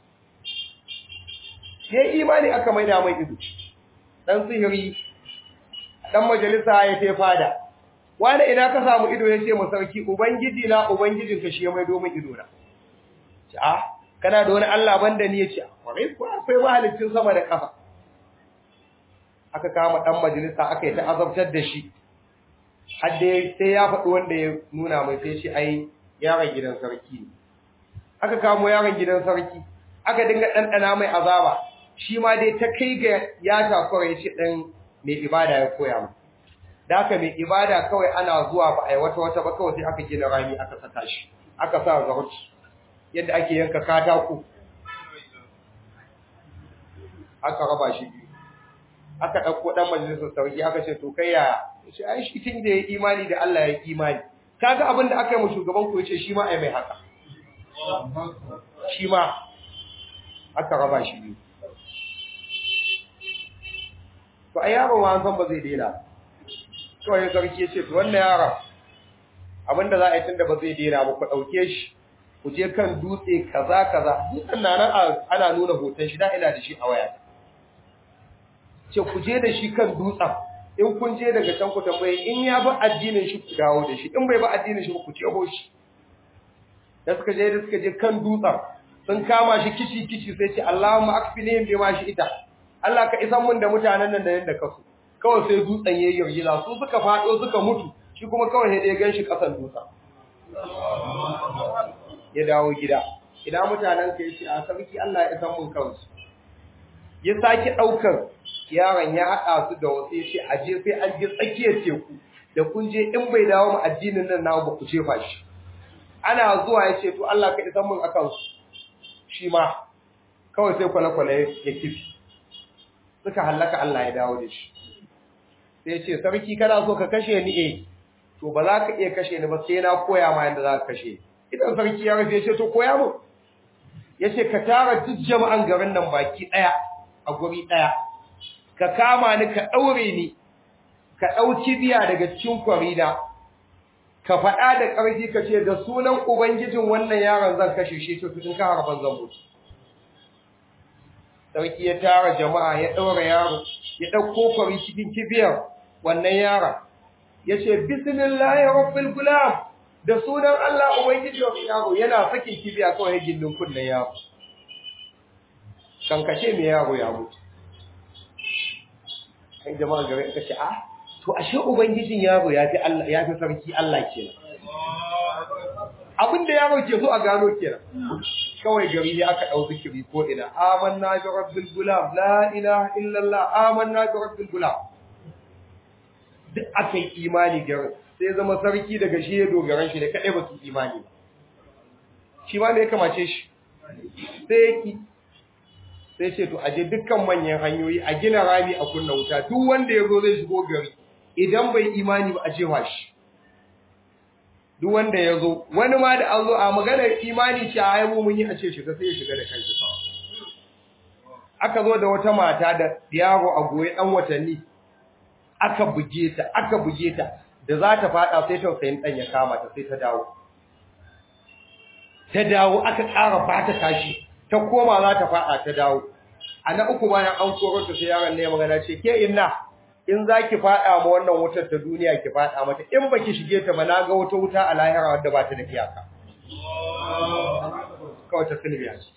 sai imani aka maida mai ido dan sihiri dan majalisa ya ce fada wani ina ka samu ido ya ce mu sarki ubangiji na ubangijinka shi ya maido min ido na ce a kana da wani Allah banda ni ya ce kwarai ko akwai mahalicin sama da ƙasa aka kama dan majalisa aka yi ta azabtar da shi har dai sai ya faɗi wanda ya nuna mai sai shi ai yaron gidan sarki ne aka kamo yaron gidan sarki aka dinga ɗanɗana mai azaba shi ma dai ta kai ga ya takura ya ce ɗan mai ibada ya koya mu da aka mai ibada kawai ana zuwa ba a yi wata wata ba kawai sai aka gina rami aka saka shi aka sa zarci yadda ake yanka katako aka raba shi biyu aka ɗauko ɗan majalisar sarki aka ce to kai yaya ya ce ai shi tun da ya imani da Allah ya imani kaga abin da aka yi mu shugaban ku ya ce shi ma ai mai haka shi ma aka raba shi biyu to a yaro ma an san ba zai daina kawai sarki ya ce to wannan yaron abin da za a yi tun da ba zai daina ba ku ɗauke shi ku je kan dutse kaza kaza dutsen na nan ana nuna hoton shi da ina da shi a wayata ce ku je da shi kan dutsen in kun je daga can ku tambaye in ya bi addinin shi ku dawo da shi in bai bi addinin shi ku jeho shi da suka je da suka je kan dutsen sun kama shi kici kici sai ce Allahumma akfinihim bima shi ita Allah ka isan mun da mutanen nan da yanda kasu kawai sai dutsen yayi yarjila su suka fado suka mutu shi kuma kawai sai dai gan shi kasan dutsen ya dawo gida idan mutanen ka yace a sarki Allah ya isan mun kansu ya saki daukar yaron ya haɗa su da wasu yace a je sai an je tsakiyar teku da kun je in bai dawo mu addinin nan nawo ba ku jefa shi ana zuwa yace to Allah ka isan mun akan su shi ma kawai sai kwale-kwale ya kifi suka hallaka Allah ya dawo da shi sai yace sarki kana so ka kashe ni eh to ba za ka iya kashe ni ba sai na koya ma yadda za ka kashe idan sarki ya rufe yace to koya mu yace ka tara duk jama'an garin nan baki daya a guri daya ka kama ni ka daure ni ka dauki biya daga cikin kwarida ka faɗa da ƙarfi ka ce da sunan ubangijin wannan yaron zan kashe shi to tun ka harban zan mutu sarki ya tara jama'a ya ɗaura yaro ya ɗauko kwari cikin kibiyar wannan yaron ya ce bismillahi rabbil gulam da sunan Allah ubangiji wa yaro yana sakin kibiya kawai gindin kunnen yaro kankace me yaro ya mutu kai jama'a gare ka ce ah to ashe ubangijin yaro ya fi Allah ya fi sarki Allah kenan abinda yaro ke so a gano kenan kawai gari ne aka dau zikiri ko ina amanna bi rabbil gulam la ilaha illallah amanna bi rabbil gulam duk aka yi imani garin sai zama sarki daga shi ya dogaran shi da kadai ba su imani ba shi ma me ya kamace shi sai yaki sai ce to aje dukkan manyan hanyoyi a gina rami a kunna wuta duk wanda ya zo zai shigo gari idan bai imani ba a jefa shi duk wanda ya zo wani ma da an zo a maganar imani ce a haihu mun yi a ce shiga sai ya shiga da kanshi kawai aka zo da wata mata da yaro a goye dan watanni aka buge ta aka buge ta da za ta fada sai tausayin dan ya kama ta sai ta dawo ta dawo aka ƙara ba ta kashi ta koma za ta fada ta dawo a na uku bayan an koro ta sai yaron ne magana ce ke inna in za ki faɗa ma wannan wutar ta duniya ki faɗa mata in ba ki shige ta ba na ga wata wuta a lahira wadda ba ta da iyaka kawai ta silbiya ce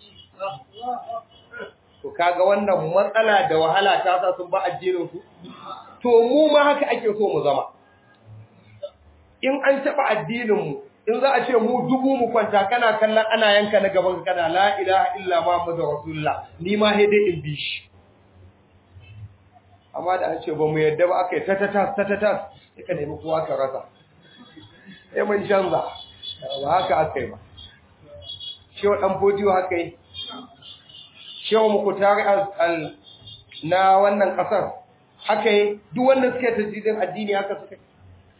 to kaga wannan matsala da wahala ta sa sun ba addinin su to mu ma haka ake so mu zama in an taɓa addinin mu in za a ce mu dubu mu kwanta kana kallon ana yanka na gaban kana la ilaha illa muhammadu rasulullah ni ma sai dai in bi shi amma da an ce ba mu yadda ba aka yi tatatas tatatas ka nemi kowa ka rasa sai mun canza ba haka aka yi ba shewa ɗan fodiyo haka yi shewa muku tare al na wannan ƙasar haka yi duk wanda suke tajidin addini haka suka yi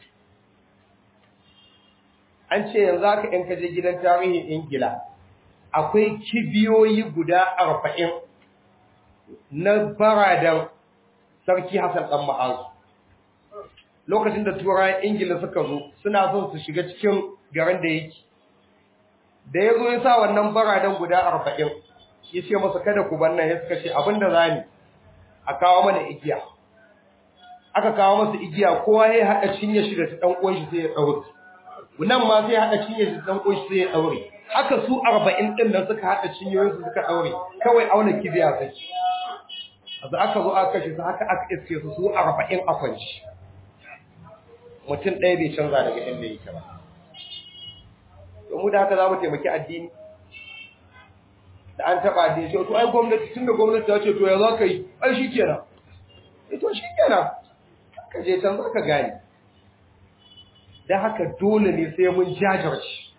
an ce yanzu haka in kaje gidan tarihin ingila akwai kibiyoyi guda arba'in na baradan sarki Hassan ɗan Ma'azu. Lokacin da turayen Ingila suka zo, suna son su shiga cikin garin da yake. Da ya zo ya sa wannan baradan guda arba'in, ya ce masa kada ku bar nan ya suka ce abin da za ni a kawo mana igiya. Aka kawo masa igiya, kowa ya haɗa cinye shi da ta ɗan uwan shi sai ya ɗaure. Nan ma sai ya haɗa cinye shi da ɗan uwan shi sai ya ɗaure. Haka su arba'in ɗin nan suka haɗa cinyoyinsu suka ɗaure, kawai auna kibiya sai. da aka zo aka kashe su haka aka iske su su arba'in a kwanci mutum ɗaya bai canza daga inda yake ba mu da haka za mu taimaki addini da an taɓa addini ce to ai gwamnati tun da gwamnati ta ce to ya za ka yi ai shi kenan e to shi kenan ka je can za ka gane don haka dole ne sai mun jajirce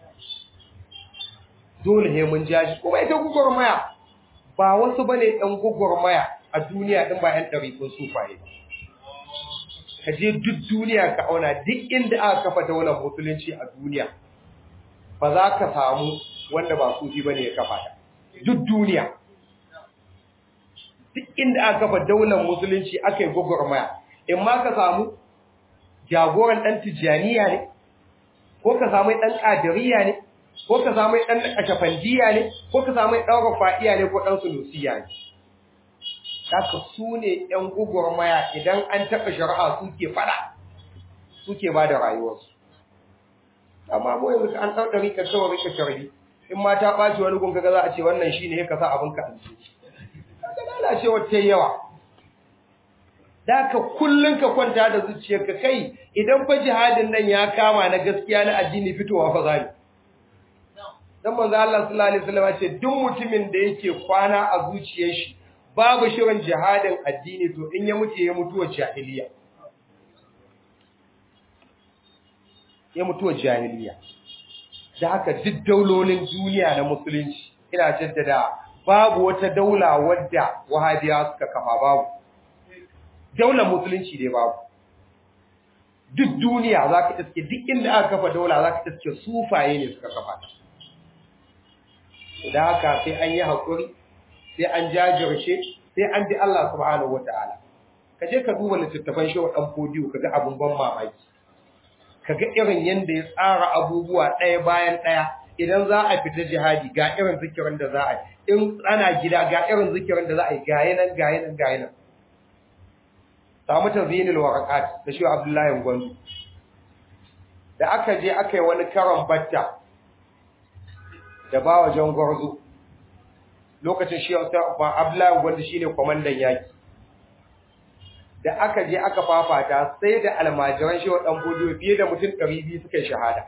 dole ne mun jaji kuma ita gugurmaya ba wasu bane ɗan gugurmaya a duniya ɗin ba ‘yan ɗarikun sufaye. Ka je duk duniya ka auna duk inda aka kafa daular musulunci a duniya, ba za ka samu wanda ba sufi ba ne ya kafa ta. Duk duniya. Duk inda aka kafa daular musulunci aka yi gwagwarmaya, in ma ka samu jagoran ɗan tijjaniya ne, ko ka samu ɗan ƙadiriya ne, ko ka samu ɗan ƙashafandiya ne, ko ka samu ɗan rafa'iya ne ko ɗan sunusiya ne. haka su ne ‘yan gugurmaya idan an taɓa shari'a suke fada suke ba da rayuwarsu. Amma mu yanzu an ɗan ɗari ka kawai rika sharbi, in ma ta ɓaci wani gun kaga za a ce wannan shi ne ya kasa abin ka alji. Kaga lalacewar ta yawa. Da ka kullum ka kwanta da zuciyarka kai idan fa jihadin nan ya kama na gaskiya na addini fitowa fa zani. Dan manzo Allah sallallahu alaihi wasallam ya ce duk mutumin da yake kwana a zuciyar shi babu shirin jihadin addini to in ya mutu ya mutuwa jahiliya ya mutuwa jahiliya da haka duk daulolin duniya na musulunci ina jaddada babu wata daula wadda wahabiya suka kafa babu daular musulunci dai babu duk duniya zaka iske duk inda aka kafa daula zaka iske sufaye ne suka kafa da haka sai an yi hakuri sai an jajirce sai an bi Allah subhanahu wataala kaje ka duba littattafan shi dan fodiyo kaga abun ban mamaki kaga irin yanda ya tsara abubuwa ɗaya bayan ɗaya idan za a fita jihadi ga irin zikirin da za a yi in ana gida ga irin zikirin da za a yi gayi nan gayi nan gayi nan samu tazinil waraqat da shi Abdullahi Gwandu da aka je aka yi wani karon batta da ba wajen gwarzo lokacin shi Abdullahi Gwandu shine kwamandan yaki da aka je aka fafata sai da almajiran shi wa dan bodo fiye da mutum 200 suka yi shahada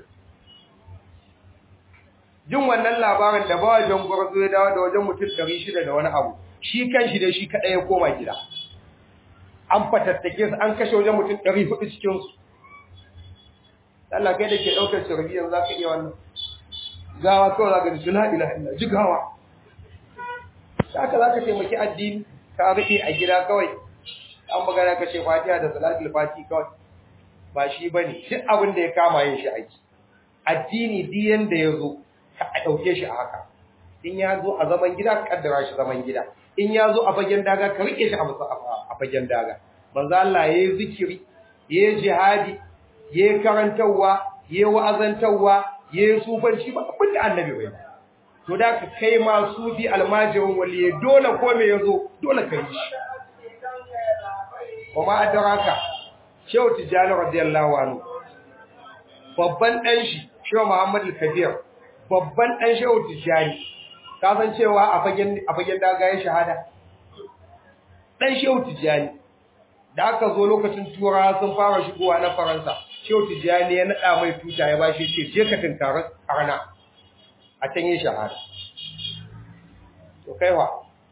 jin wannan labarin da ba wajen gwarzo ya dawo da wajen mutum 600 da wani abu shi kanshi da shi kadai ya koma gida an fatattake su an kashe wajen mutum 400 cikin su Allah kai da ke daukar shirbi yanzu zaka iya wannan gawa kawai zaka ji la ilaha illa ji gawa haka zaka taimaki addini ka rufe a gida kawai an magana ka ce fatiha da salatul fati kawai ba shi bane duk abin da ya kama yin shi aiki addini duk yanda ya zo ka dauke shi a haka in ya zo a zaman gida ka kaddara shi zaman gida in ya zo a fagen daga ka rike shi a fagen daga manzo Allah yayi zikiri yayi jihadi yayi karantawa yayi wa'azantawa yayi sufanci ba abin da annabi bai to da ka kai ma sufi almajirin waliye dole ko me yazo dole ka yi shi kuma adraka shehu tijani radiyallahu anhu babban dan shi shehu muhammad al-kabir babban dan shehu tijani ka san cewa a fagen a fagen daga ya shahada dan shehu tijani da aka zo lokacin tura sun fara shigowa na faransa shehu tijani ya nada mai tuta ya bashi ce je ka tunkara arna a can yin shahada to kaiwa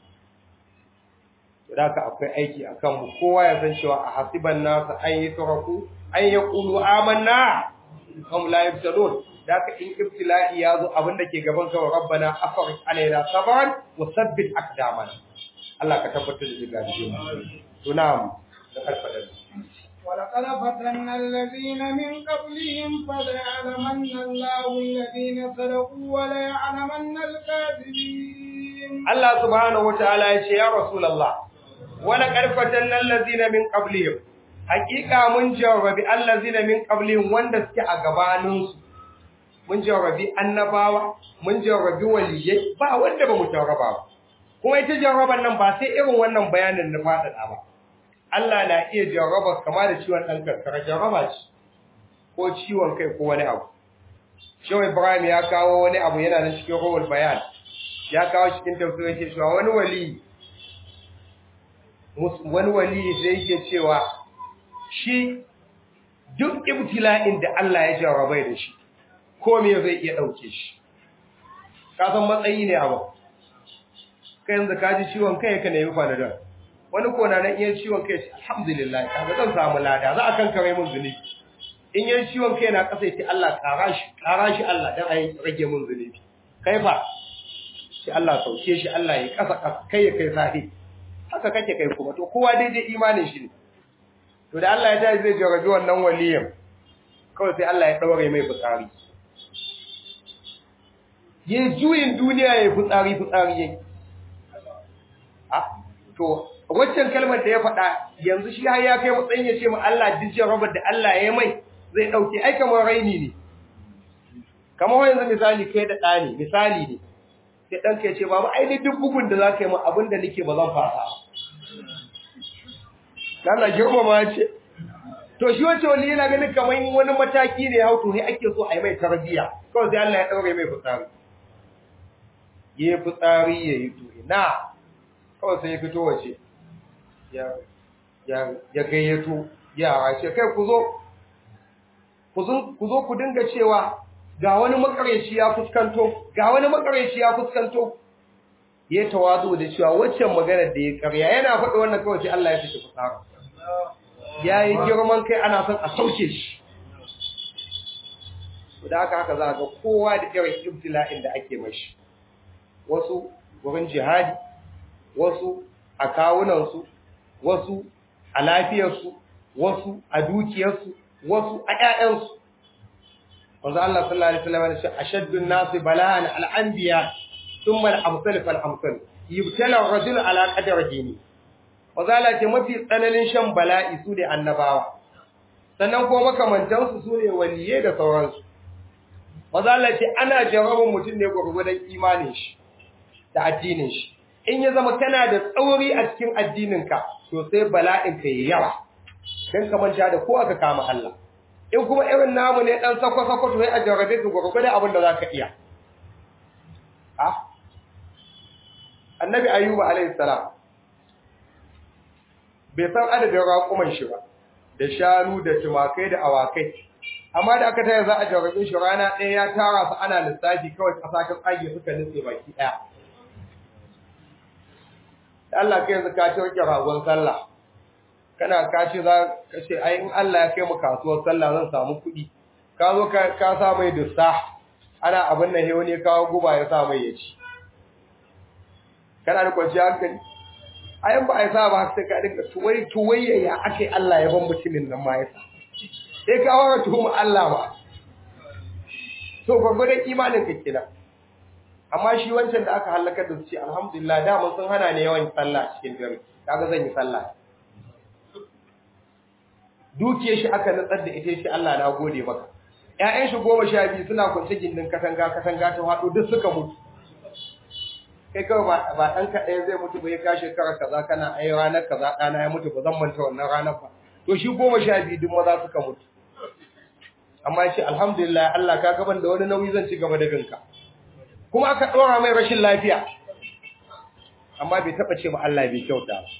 to da ka akwai aiki akan mu kowa ya san cewa a hasiban nasu an yi turaku an ya qulu amanna hum la yaftalun da ka in ibtila'i ya zo abin da ke gaban ka rabbana afriq alaina sabran wa sabbit aqdamana Allah ka tabbatar da gidajen mu to na'am da alfadan ولقد فتنا الذين من قبلهم فليعلمن الله الذين صدقوا وليعلمن الكاذبين Allah subhanahu wataala ya ce ya rasulullah wala karfatan allazina min qablihim hakika mun jawabi allazina min qablihim wanda suke a gabanin su mun jawabi annabawa mun jawabi waliyai ba wanda ba mu jarraba ba kuma ita jarraban nan ba sai irin wannan bayanin na fadada ba Allah na iya jarraba kama da ciwon dan karkara jarraba ce ko ciwon kai ko wani abu Shehu Ibrahim ya kawo wani abu yana nan cikin rawul bayan ya kawo cikin tafsirin yake cewa wani wali wani wali da yake cewa shi duk ibtila'in da Allah ya jarrabai da shi ko me zai iya dauke shi ka san matsayi ne abu kai yanzu ka ji ciwon kai ka nemi fanadol wani ko na nan iya ciwon kai alhamdulillah kaga zan samu lada za a kankare min zunubi in yan ciwon kai na kasa yace Allah kara shi kara shi Allah dan ai rage min zunubi kai fa shi Allah sauke shi Allah ya kasa kasa kai ya kai sahi haka kake kai kuma to kowa daidai imanin shi ne to da Allah ya tashi zai jarabi wannan waliyin kawai sai Allah ya daure mai fitsari ye juyin duniya ya fitsari fitsari yake a to waccan kalmar da ya faɗa yanzu shi har ya kai matsayin ya ce mu Allah duk jarabar da Allah ya mai zai dauke ai kamar raini ne kamar yanzu misali kai da ɗani misali ne sai ɗanka ya ce babu ai duk bugun da za ka yi min abin da nake ba zan fasa Allah girmama ce to shi wace wani yana ganin kamar wani mataki ne hau to sai ake so a yi mai tarbiyya kawai sai Allah ya ɗaure mai fitsari ya yi fitsari ya yi to ina kawai sai ya fito wace ya gayyato yara ce kai ku zo ku zo ku dinga cewa ga wani makareci ya fuskanto ga wani makareci ya fuskanto ya tawazu da cewa waccan maganar da ya karya yana faɗi wannan kawai sai Allah ya fice fusara ya yi girman kai ana son a sauke shi da haka haka za ga kowa da irin ibtila'in da ake mashi wasu wurin jihadi wasu a kawunansu wasu a lafiyarsu wasu a dukiyarsu wasu a ƴaƴansu wanzu Allah sallallahu alaihi wasallam ya ce ashaddun nasi bala'an al-anbiya thumma al-amsal fal amsal yubtala ar-rajul ala qadri dini wanzu Allah ce mafi tsananin shan bala'i su ne annabawa sannan kuma makamantan su su ne waliyai da sauransu maza Allah ce ana jarabin mutum ne gurgurdan imanin shi da addinin shi in ya zama kana da tsauri a cikin addininka to sai bala'in ka yi yawa dan ka manta da ko aka kama Allah in kuma irin namu ne dan sako sako to sai a jarabe ka gurgurdan abin da zaka iya ah annabi ayyuba alayhi salam bai san adadin raƙuman shi ba da shanu da tumakai da awakai amma da aka taya za a jarabin shi rana ɗaya ya tara su ana lissafi kawai ƙasa ta tsage suka nutse baki ɗaya da Allah kai yanzu ka ce ragon sallah kana ka ce za ka ce ai in Allah ya kai mu kasuwar sallah zan samu kuɗi ka zo ka ka sa mai dussa ana abin nan he wani kawo guba ya sa mai ya ci kana da kwanciyar hankali ayan ba a yi sa ba sai ka dinga tuwai tuwai ya ake Allah ya ban mutumin nan ma ya sa sai ka wara tuhuma Allah ba to gwagwadon imanin ka kina amma shi wancan da aka halakar da su ce alhamdulillah da mun sun hana ne yawan sallah cikin dare kaga zan yi sallah dukiyar shi aka nutsar da ita shi Allah na gode maka ƴaƴan shi goma sha biyu suna kwance gindin katanga katanga ta haɗu duk suka mutu kai kawai ba ba ɗan kaɗai zai mutu ba ya ka shekara kaza kana ai ranar kaza ɗana ya mutu ba zan manta wannan ranar ba to shi goma sha biyu duk maza suka mutu amma shi alhamdulillah Allah ka gaban da wani nauyi zan ci gaba da binka kuma aka ɗora mai rashin lafiya amma bai taɓa ce ba Allah bai kyauta ba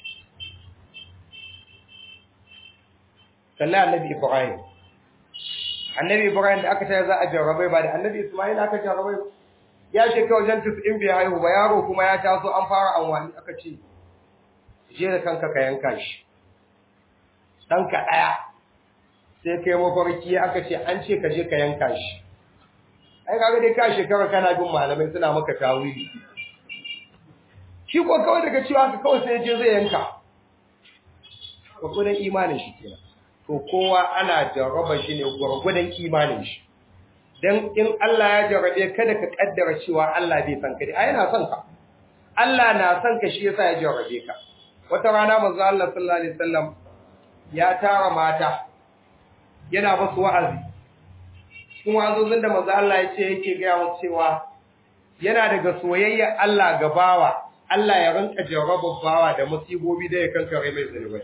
salli annabi Ibrahim annabi Ibrahim da aka taya za a jarrabai ba da annabi Ismail aka jarrabai ba ya shekara wajen in bai haihu ba yaro kuma ya taso an fara anwani aka ce je da kanka ka yanka shi ɗanka ɗaya sai kai mafarki aka ce an ce ka je ka yanka shi ai kaga dai ka shekara kana bin malamai suna maka tawili shi ko kawai daga cewa ka kawai sai je zai yanka gwargwadon imanin shi kenan to kowa ana jarraba shi ne gwargwadon imanin shi dan in Allah ya jarrabe kada ka kaddara cewa Allah bai san ka dai ai yana son ka Allah na son ka shi yasa ya jarrabe ka wata rana manzo Allah sallallahu alaihi wasallam ya tara mata yana musu wa'azi cikin wa'azozin da manzo Allah ya ce yake ga musu cewa yana daga soyayya Allah ga bawa Allah ya rinka jarraba bawa da musibobi da ya kankare mai zunubai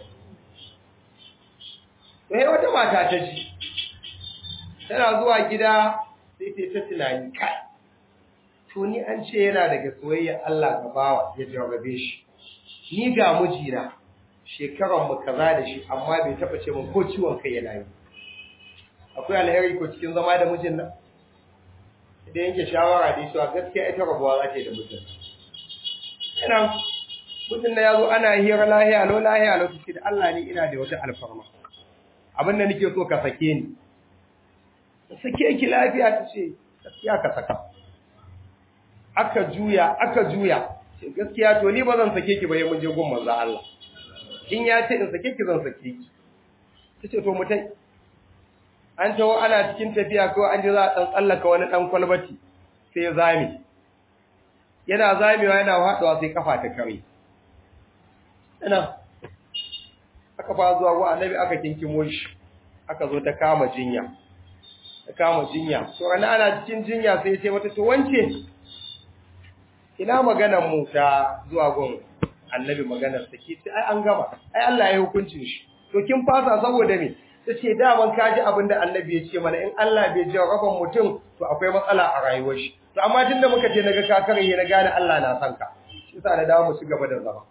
sai wata mata ta ji tana zuwa gida sai ta ta tunani kai to ni an ce yana daga soyayya Allah ga bawa ya jarrabe shi ni ga mijina shekaran mu kaza da shi amma bai taba ce min ko ciwon kai yana yi akwai alheri ko cikin zama da mijin nan idan yanke shawara da shi gaskiya ita rabuwa za ta yi da mijin ina mijin na yazo ana hira lahiya lo lahiya lo da Allah ne ina da wata alfarma abin da nake so ka sake ni sake ki lafiya ta ce gaskiya ka saka aka juya aka juya ce gaskiya to ni ba zan sake ki ba mun je gun manzo Allah in ya ce in sake ki zan sake ki tace to mutai an tawo ana cikin tafiya ko an ji za a dan tsallaka wani dan kwalbati sai ya zame yana zamewa yana haɗuwa sai kafa ta kare ina aka fa zuwa wa annabi aka kinkimo shi aka zo ta kama jinya ta kama jinya to ana ana cikin jinya sai ya ce mata to wance ina maganar mu ta zuwa gon annabi maganar sa ke ce ai an gama ai Allah ya hukuncin shi to kin fasa saboda me tace daman kaji abinda annabi ya ce mana in Allah bai jarraban mutum to akwai matsala a rayuwar shi to amma tunda muka je naga ka kare na gane Allah na san ka shi yasa da dawo mu ci gaba da zama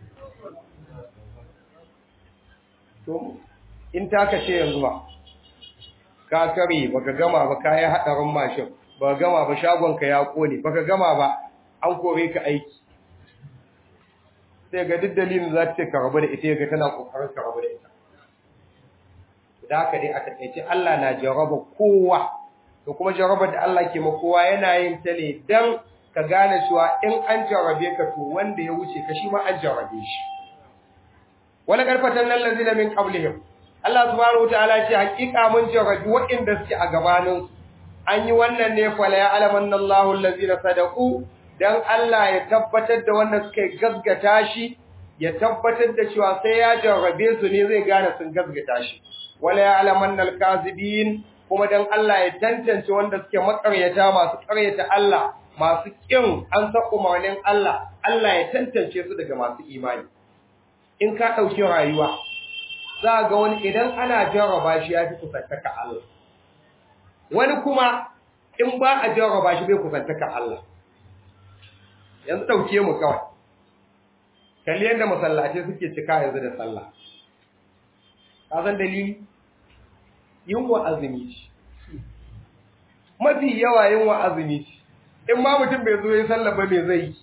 to in ta kace yanzu ba ka kare baka gama ba kai hadarin mashin baka gama ba shagon ka ya kone baka gama ba an kore ka aiki sai ga duk dalilin za ta ka rabu da ita ga tana kokarin ka rabu da ita da haka dai a takaice Allah na jaraba kowa to kuma jarabar da Allah ke ma kowa yana yin ta ne dan ka gane cewa in an jarabe ka to wanda ya wuce ka shi ma an jarabe shi wala karfatan nan lazina min qablihim Allah subhanahu wataala ce hakika mun jarabi waɗanda suke a gabanin an yi wannan ne fa la ya'lamanna Allahu allazina sadaqu dan Allah ya tabbatar da wanda suka gaskata shi ya tabbatar da cewa sai ya jarrabe su ne zai gane sun gaskata shi wala ya'lamanna al-kazibin kuma dan Allah ya tantance wanda suke makaryata masu karyata Allah masu kin an sa umarnin Allah Allah ya tantance su daga masu imani in ka dauki rayuwa za ga wani idan ana jarraba shi ya fi kusantaka Allah wani kuma in ba a jarraba shi bai kusantaka Allah yanzu dauke mu kawai kalli yadda masallatai suke cika yanzu da sallah ka san dalili yunwa azumi ce mafi yawa yunwa azumi ce in ma mutum bai zo ya sallah ba me zai yi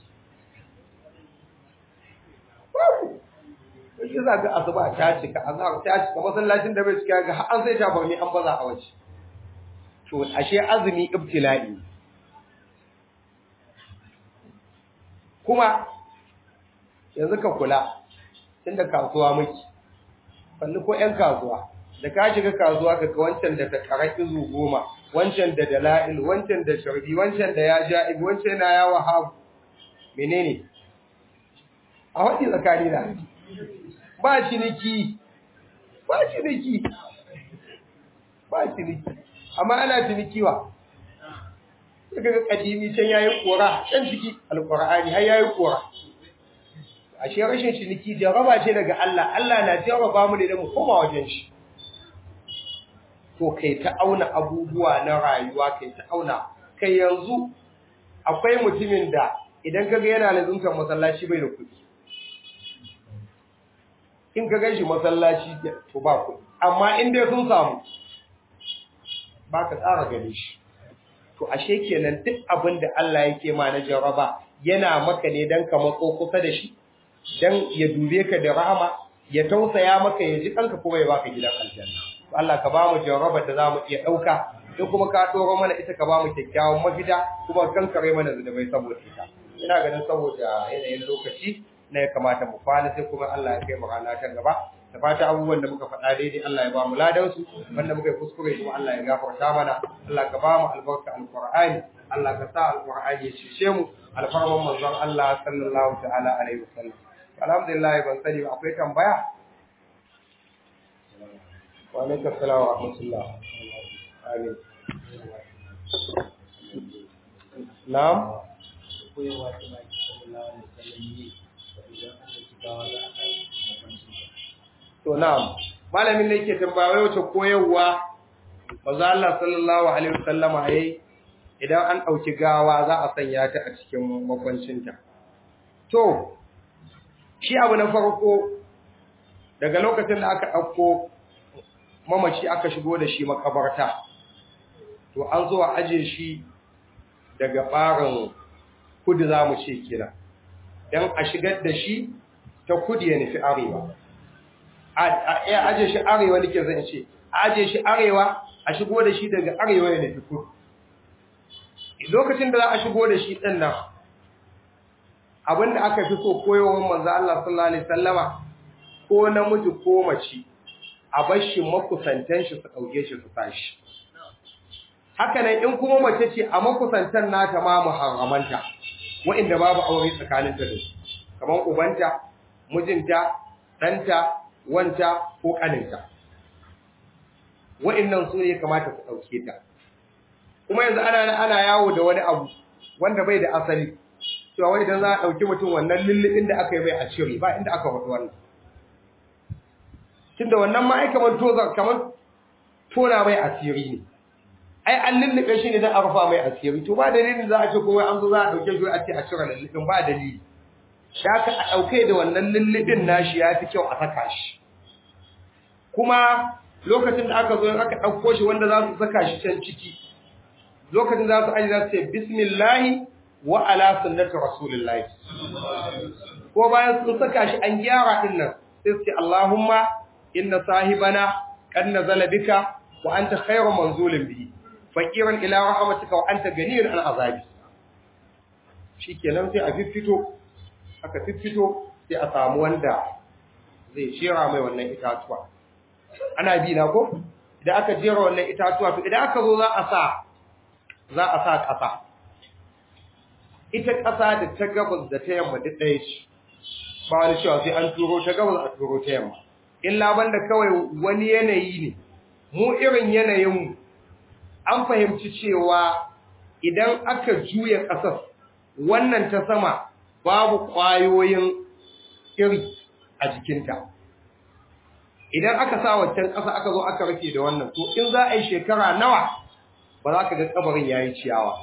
shi za ga asuba ta cika azhar ta cika masallacin da bai cika ga an sai ta barni an baza a waje to ashe azumi ibtila'i kuma yanzu ka kula tunda kasuwa miki kalli ko ƴan kasuwa da ka shiga kasuwa ka ga wancan da ta kara izu goma wancan da dala'il wancan da sharbi wancan da ya ja'ib wancan na ya wahab menene a wani tsakani na ba ciniki ba ciniki ba ciniki amma ana ciniki wa daga ga kadimi can yayi kora can ciki alqur'ani har yayi kora ashe rashin ciniki jaraba ce daga Allah Allah na jaraba mu ne da mu koma wajen shi to kai ta auna abubuwa na rayuwa kai ta auna kai yanzu akwai mutumin da idan kaga yana lazuntar masallaci bai da kuɗi in ka ganshi masallaci to ba kuɗi amma in dai sun samu ba ka tsara gane shi to ashe kenan duk abin da Allah yake ma na jaraba yana maka ne dan ka matso kusa da shi dan ya dube ka da rahama ya tausaya maka ya ji kanka kuma ya baka gidan aljanna to Allah ka bamu jaraba da zamu iya dauka duk kuma ka doro mana ita ka bamu kyakkyawan mafita kuma kankare mana zunubai saboda ita ina ganin saboda yanayin lokaci na ya kamata mu kwana sai kuma Allah ya kai mu rana ta gaba da fata abubuwan da muka faɗa daidai Allah ya ba mu ladan su wanda muka yi kuskure kuma Allah ya gafarta mana Allah ka ba mu albarka alqur'ani Allah ka sa alqur'ani ya cishe mu alfarman manzon Allah sallallahu ta'ala alaihi wasallam alhamdulillah ban sani ba akwai tambaya wa alaikum assalam wa rahmatullah amin na'am To na'am, malamin da yake tambaya wace koyarwa manzo Allah sallallahu alaihi wasallama yayi idan an dauki gawa za a sanya ta a cikin makwancinta. To shi abu na farko daga lokacin da aka dauko mamaci aka shigo da shi makabarta to an zo a aje shi daga barin kudu zamu ce kira dan a shigar da shi ta kudu ya nufi arewa a aje shi arewa nake zan ce aje shi arewa a shigo da shi daga arewa ya nufi kudu lokacin da za a shigo da shi din nan abinda aka fi so koyowar manzo Allah sallallahu alaihi wasallama ko namiji ko mace a bar shi makusantan shi su dauke shi su tashi haka nan in kuma mace ce a makusantan nata ma muharramanta wa'inda babu aure tsakaninta da su kamar ubanta mijinta ɗanta wanta ko ƙaninta wa'innan su ne kamata ku ɗauke ta kuma yanzu ana ana yawo da wani abu wanda bai da asali cewa wai idan za a ɗauki mutum wannan lullubin da aka yi bai a cire ba inda aka faɗi wannan tunda wannan ma ai kamar toza kamar tona mai asiri ne ai an lullube shi ne don a rufa mai asiri to ba dalilin za a ce kuma an zo za a ɗauke shi a ce a cire lullubin ba dalili da ka a ɗauke da wannan lullubin nashi ya fi kyau a saka shi kuma lokacin da aka zo aka ɗauko shi wanda za su saka shi can ciki lokacin za su aji za su ce bismillahi wa ala sunnati rasulillahi ko bayan sun saka shi an gyara din nan sai su ce Allahumma inna sahibana qad nazala bika wa anta khayru manzulin bihi faqiran ila rahmatika wa anta ganiyun an azabi shikenan sai a fiffito aka fiffito sai a samu wanda zai shera mai wannan itatuwa ana bi na ko idan aka jera wannan itatuwa to idan aka zo za a sa za a sa ƙasa ita ƙasa da ta gabas da ta yamma duk ɗaya ce ba wani cewa sai an turo ta gabas a turo ta yamma illa banda kawai wani yanayi ne mu irin yanayinmu an fahimci cewa idan aka juya ƙasar wannan ta sama babu ƙwayoyin iri a jikinta idan aka sa waccan ƙasa aka zo aka rufe da wannan to in za a yi shekara nawa ba za ka ga kabarin yayi ciyawa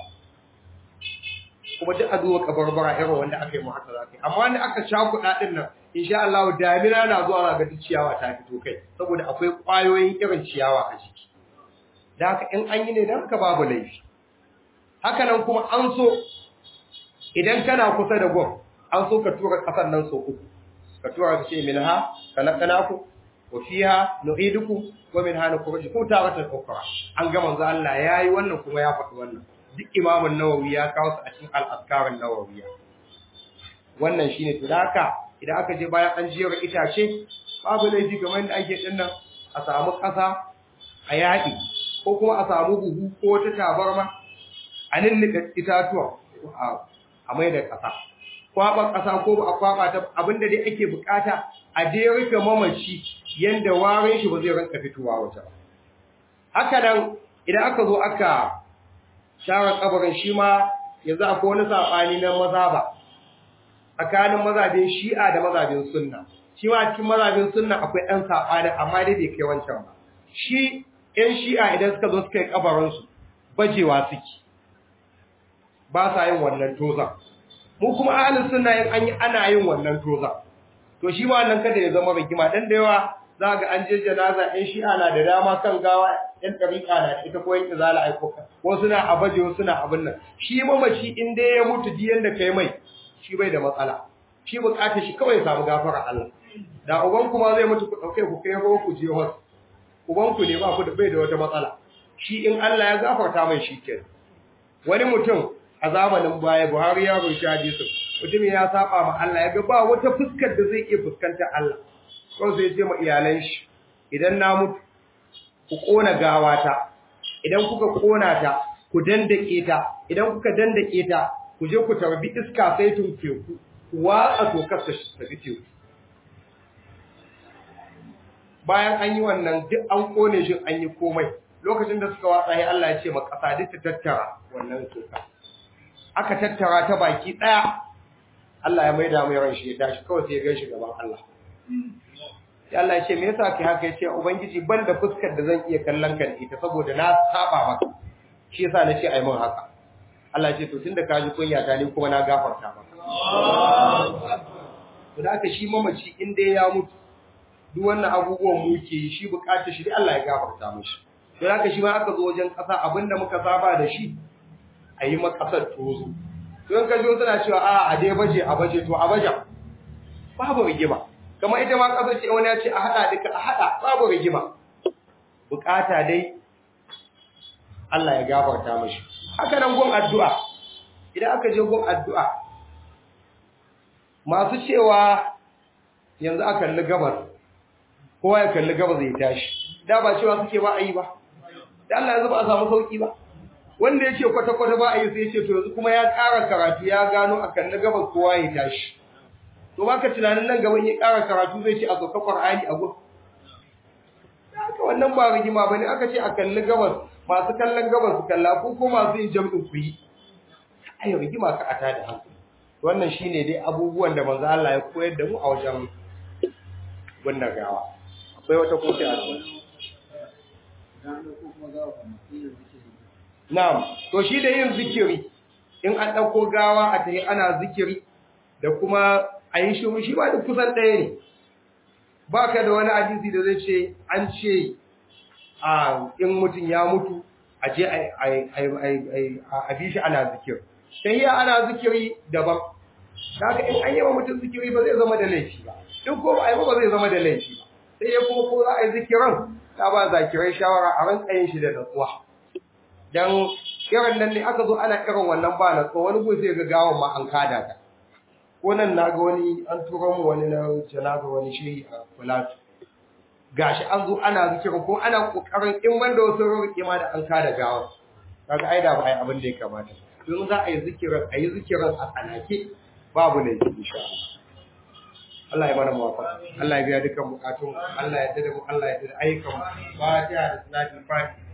kuma duk a duba kabarbara irin wanda aka yi mu haka za ka yi amma wanda aka cakuɗa ɗin nan insha Allah damina na zuwa ga duk ciyawa ta fito kai saboda akwai ƙwayoyin irin ciyawa a jiki da haka in an yi ne dan ka babu laifi haka nan kuma an so idan kana kusa da gwam an so ka tura ƙasar nan so uku ka tura ka ce minha khalaqnakum wa fiha nu'idukum wa minha nukhrijukum taratan ukhra an ga manzo Allah yayi wannan kuma ya faɗi wannan duk imamun nawawi ya kawo su a cikin al-azkarun nawawiya wannan shine to haka idan aka je bayan an jiyar itace babu laifi kamar da ake din nan a samu ƙasa a yaɗi ko kuma a samu buhu ko ta tabarma a ninnika itatuwa a mai da ƙasa kwaɓa ƙasa ko ba a kwaɓa ta abinda dai ake bukata a dai rufe mamaci yanda warin shi ba zai ranka fitowa wata ba haka nan idan aka zo aka share kabarin shi ma yanzu akwai wani saɓani na maza ba tsakanin mazabin shi'a da mazabin sunna shi ma cikin mazabin sunna akwai ɗan saɓani amma dai bai kai wancan ba shi ‘yan shi'a idan suka zo suka yi kabarinsu bajewa suke ba sa yin wannan tozan mu kuma ahalin sunna yin an yi ana yin wannan tozan to shi ma wannan kada ya zama rigima dan da yawa za ga an je janaza ‘yan shi'a na da dama kan gawa ‘yan ɗariƙa na da ita ko ‘yan izala aiko wasu na a baje wasu na abin nan shi mamaci in dai ya mutu diyan da kai mai shi bai da matsala shi bukatar shi kawai ya samu gafara Allah da uban kuma zai mutu ku dauke ku kai ruwa ku je wasu uban ku ne ba ku da bai da wata matsala shi in Allah ya gafarta mai shi kenan wani mutum a zamanin baya Buhari ya rubuta hadisi mutum ya saba ma Allah ya ga ba wata fuskar da zai iya fuskanta Allah ko sai ya ce ma iyalan shi idan na mutu ku kona gawata idan kuka kona ta ku dandake ta idan kuka dandake ta ku je ku tarbi iska sai tun teku ku watsa tokar ta tafi teku bayan an yi wannan duk an kone shi an yi komai lokacin da suka watsa ya Allah ya ce ma ƙasa duk ta tattara wannan toka aka tattara ta baki ɗaya Allah ya maida mai ran shi ya tashi kawai sai ya gan shi gaban Allah sai Allah ya ce me yasa kai haka ya ce ubangiji ban da fuskar da zan iya kallon ka da ita saboda na saba maka shi yasa na ce ai mun haka Allah ce to tunda ka ji kunya ta ni kuma na gafarta maka. To da aka shi mamaci in dai ya mutu duk wannan abubuwan mu ke yi shi bukatar shi dai Allah ya gafarta mishi. To da aka shi ma aka zo wajen kasa abinda muka saba da shi a yi makasar tozo. To in ka ji suna cewa a a dai baje a baje to a baje babu rigima. Kamar ita ma kasar ce wani ya ce a haɗa duka a haɗa babu rigima. Bukata dai Allah ya gafarta mishi. haka nan gun addu'a idan aka je gun addu'a masu cewa yanzu aka kalli gabas kowa ya kalli gabas zai tashi da ba cewa suke ba a yi ba da Allah yanzu ba a samu sauki ba wanda ya ce kwata-kwata ba a yi sai ce to yanzu kuma ya ƙara karatu ya gano a kalli gabas kowa ya tashi to ba ka tunanin nan gaban ya ƙara karatu zai ce a sauka ƙwar'ani a gun haka wannan ba rigima ba ne aka ce a kalli gabas masu kallon gabas su kalla ko ko masu yin jam'in ku yi ai rigima ka ata da hankali wannan shine dai abubuwan da manzo Allah ya koyar da mu a wajen wannan gawa akwai wata kofi a cikin na'am to shi da yin zikiri in an dauko gawa a tayi ana zikiri da kuma a yi shi shi ba duk kusan ɗaya ne baka da wani hadisi da zai ce an ce a in mutum ya mutu a je a bi shi ana zikir tahiya ana zikiri daban daga in an yi wa mutum zikiri ba zai zama da laifi ba in ko ba a yi ba zai zama da laifi ba sai ya kuma ko za a yi zikiran ta ba zakirai shawara a ranka yin shi da natsuwa dan irin nan ne aka zo ana irin wannan ba natsuwa wani gun sai ga gawan ma an kada ta ko nan na ga wani an tura mu wani na janaza wani shehi a Falatu gashi an zo ana zikirin ko ana kokarin in wanda wasu roƙe ma da an kada gawa kaga ai da ba ai abin da ya kamata don za a yi zikirin a yi zikirin a tsanake babu ne insha Allah Allah ya mana muwafaqa Allah ya biya dukkan bukatun Allah ya tada mu Allah ya tada ayyukan mu fatiha da salatul fatiha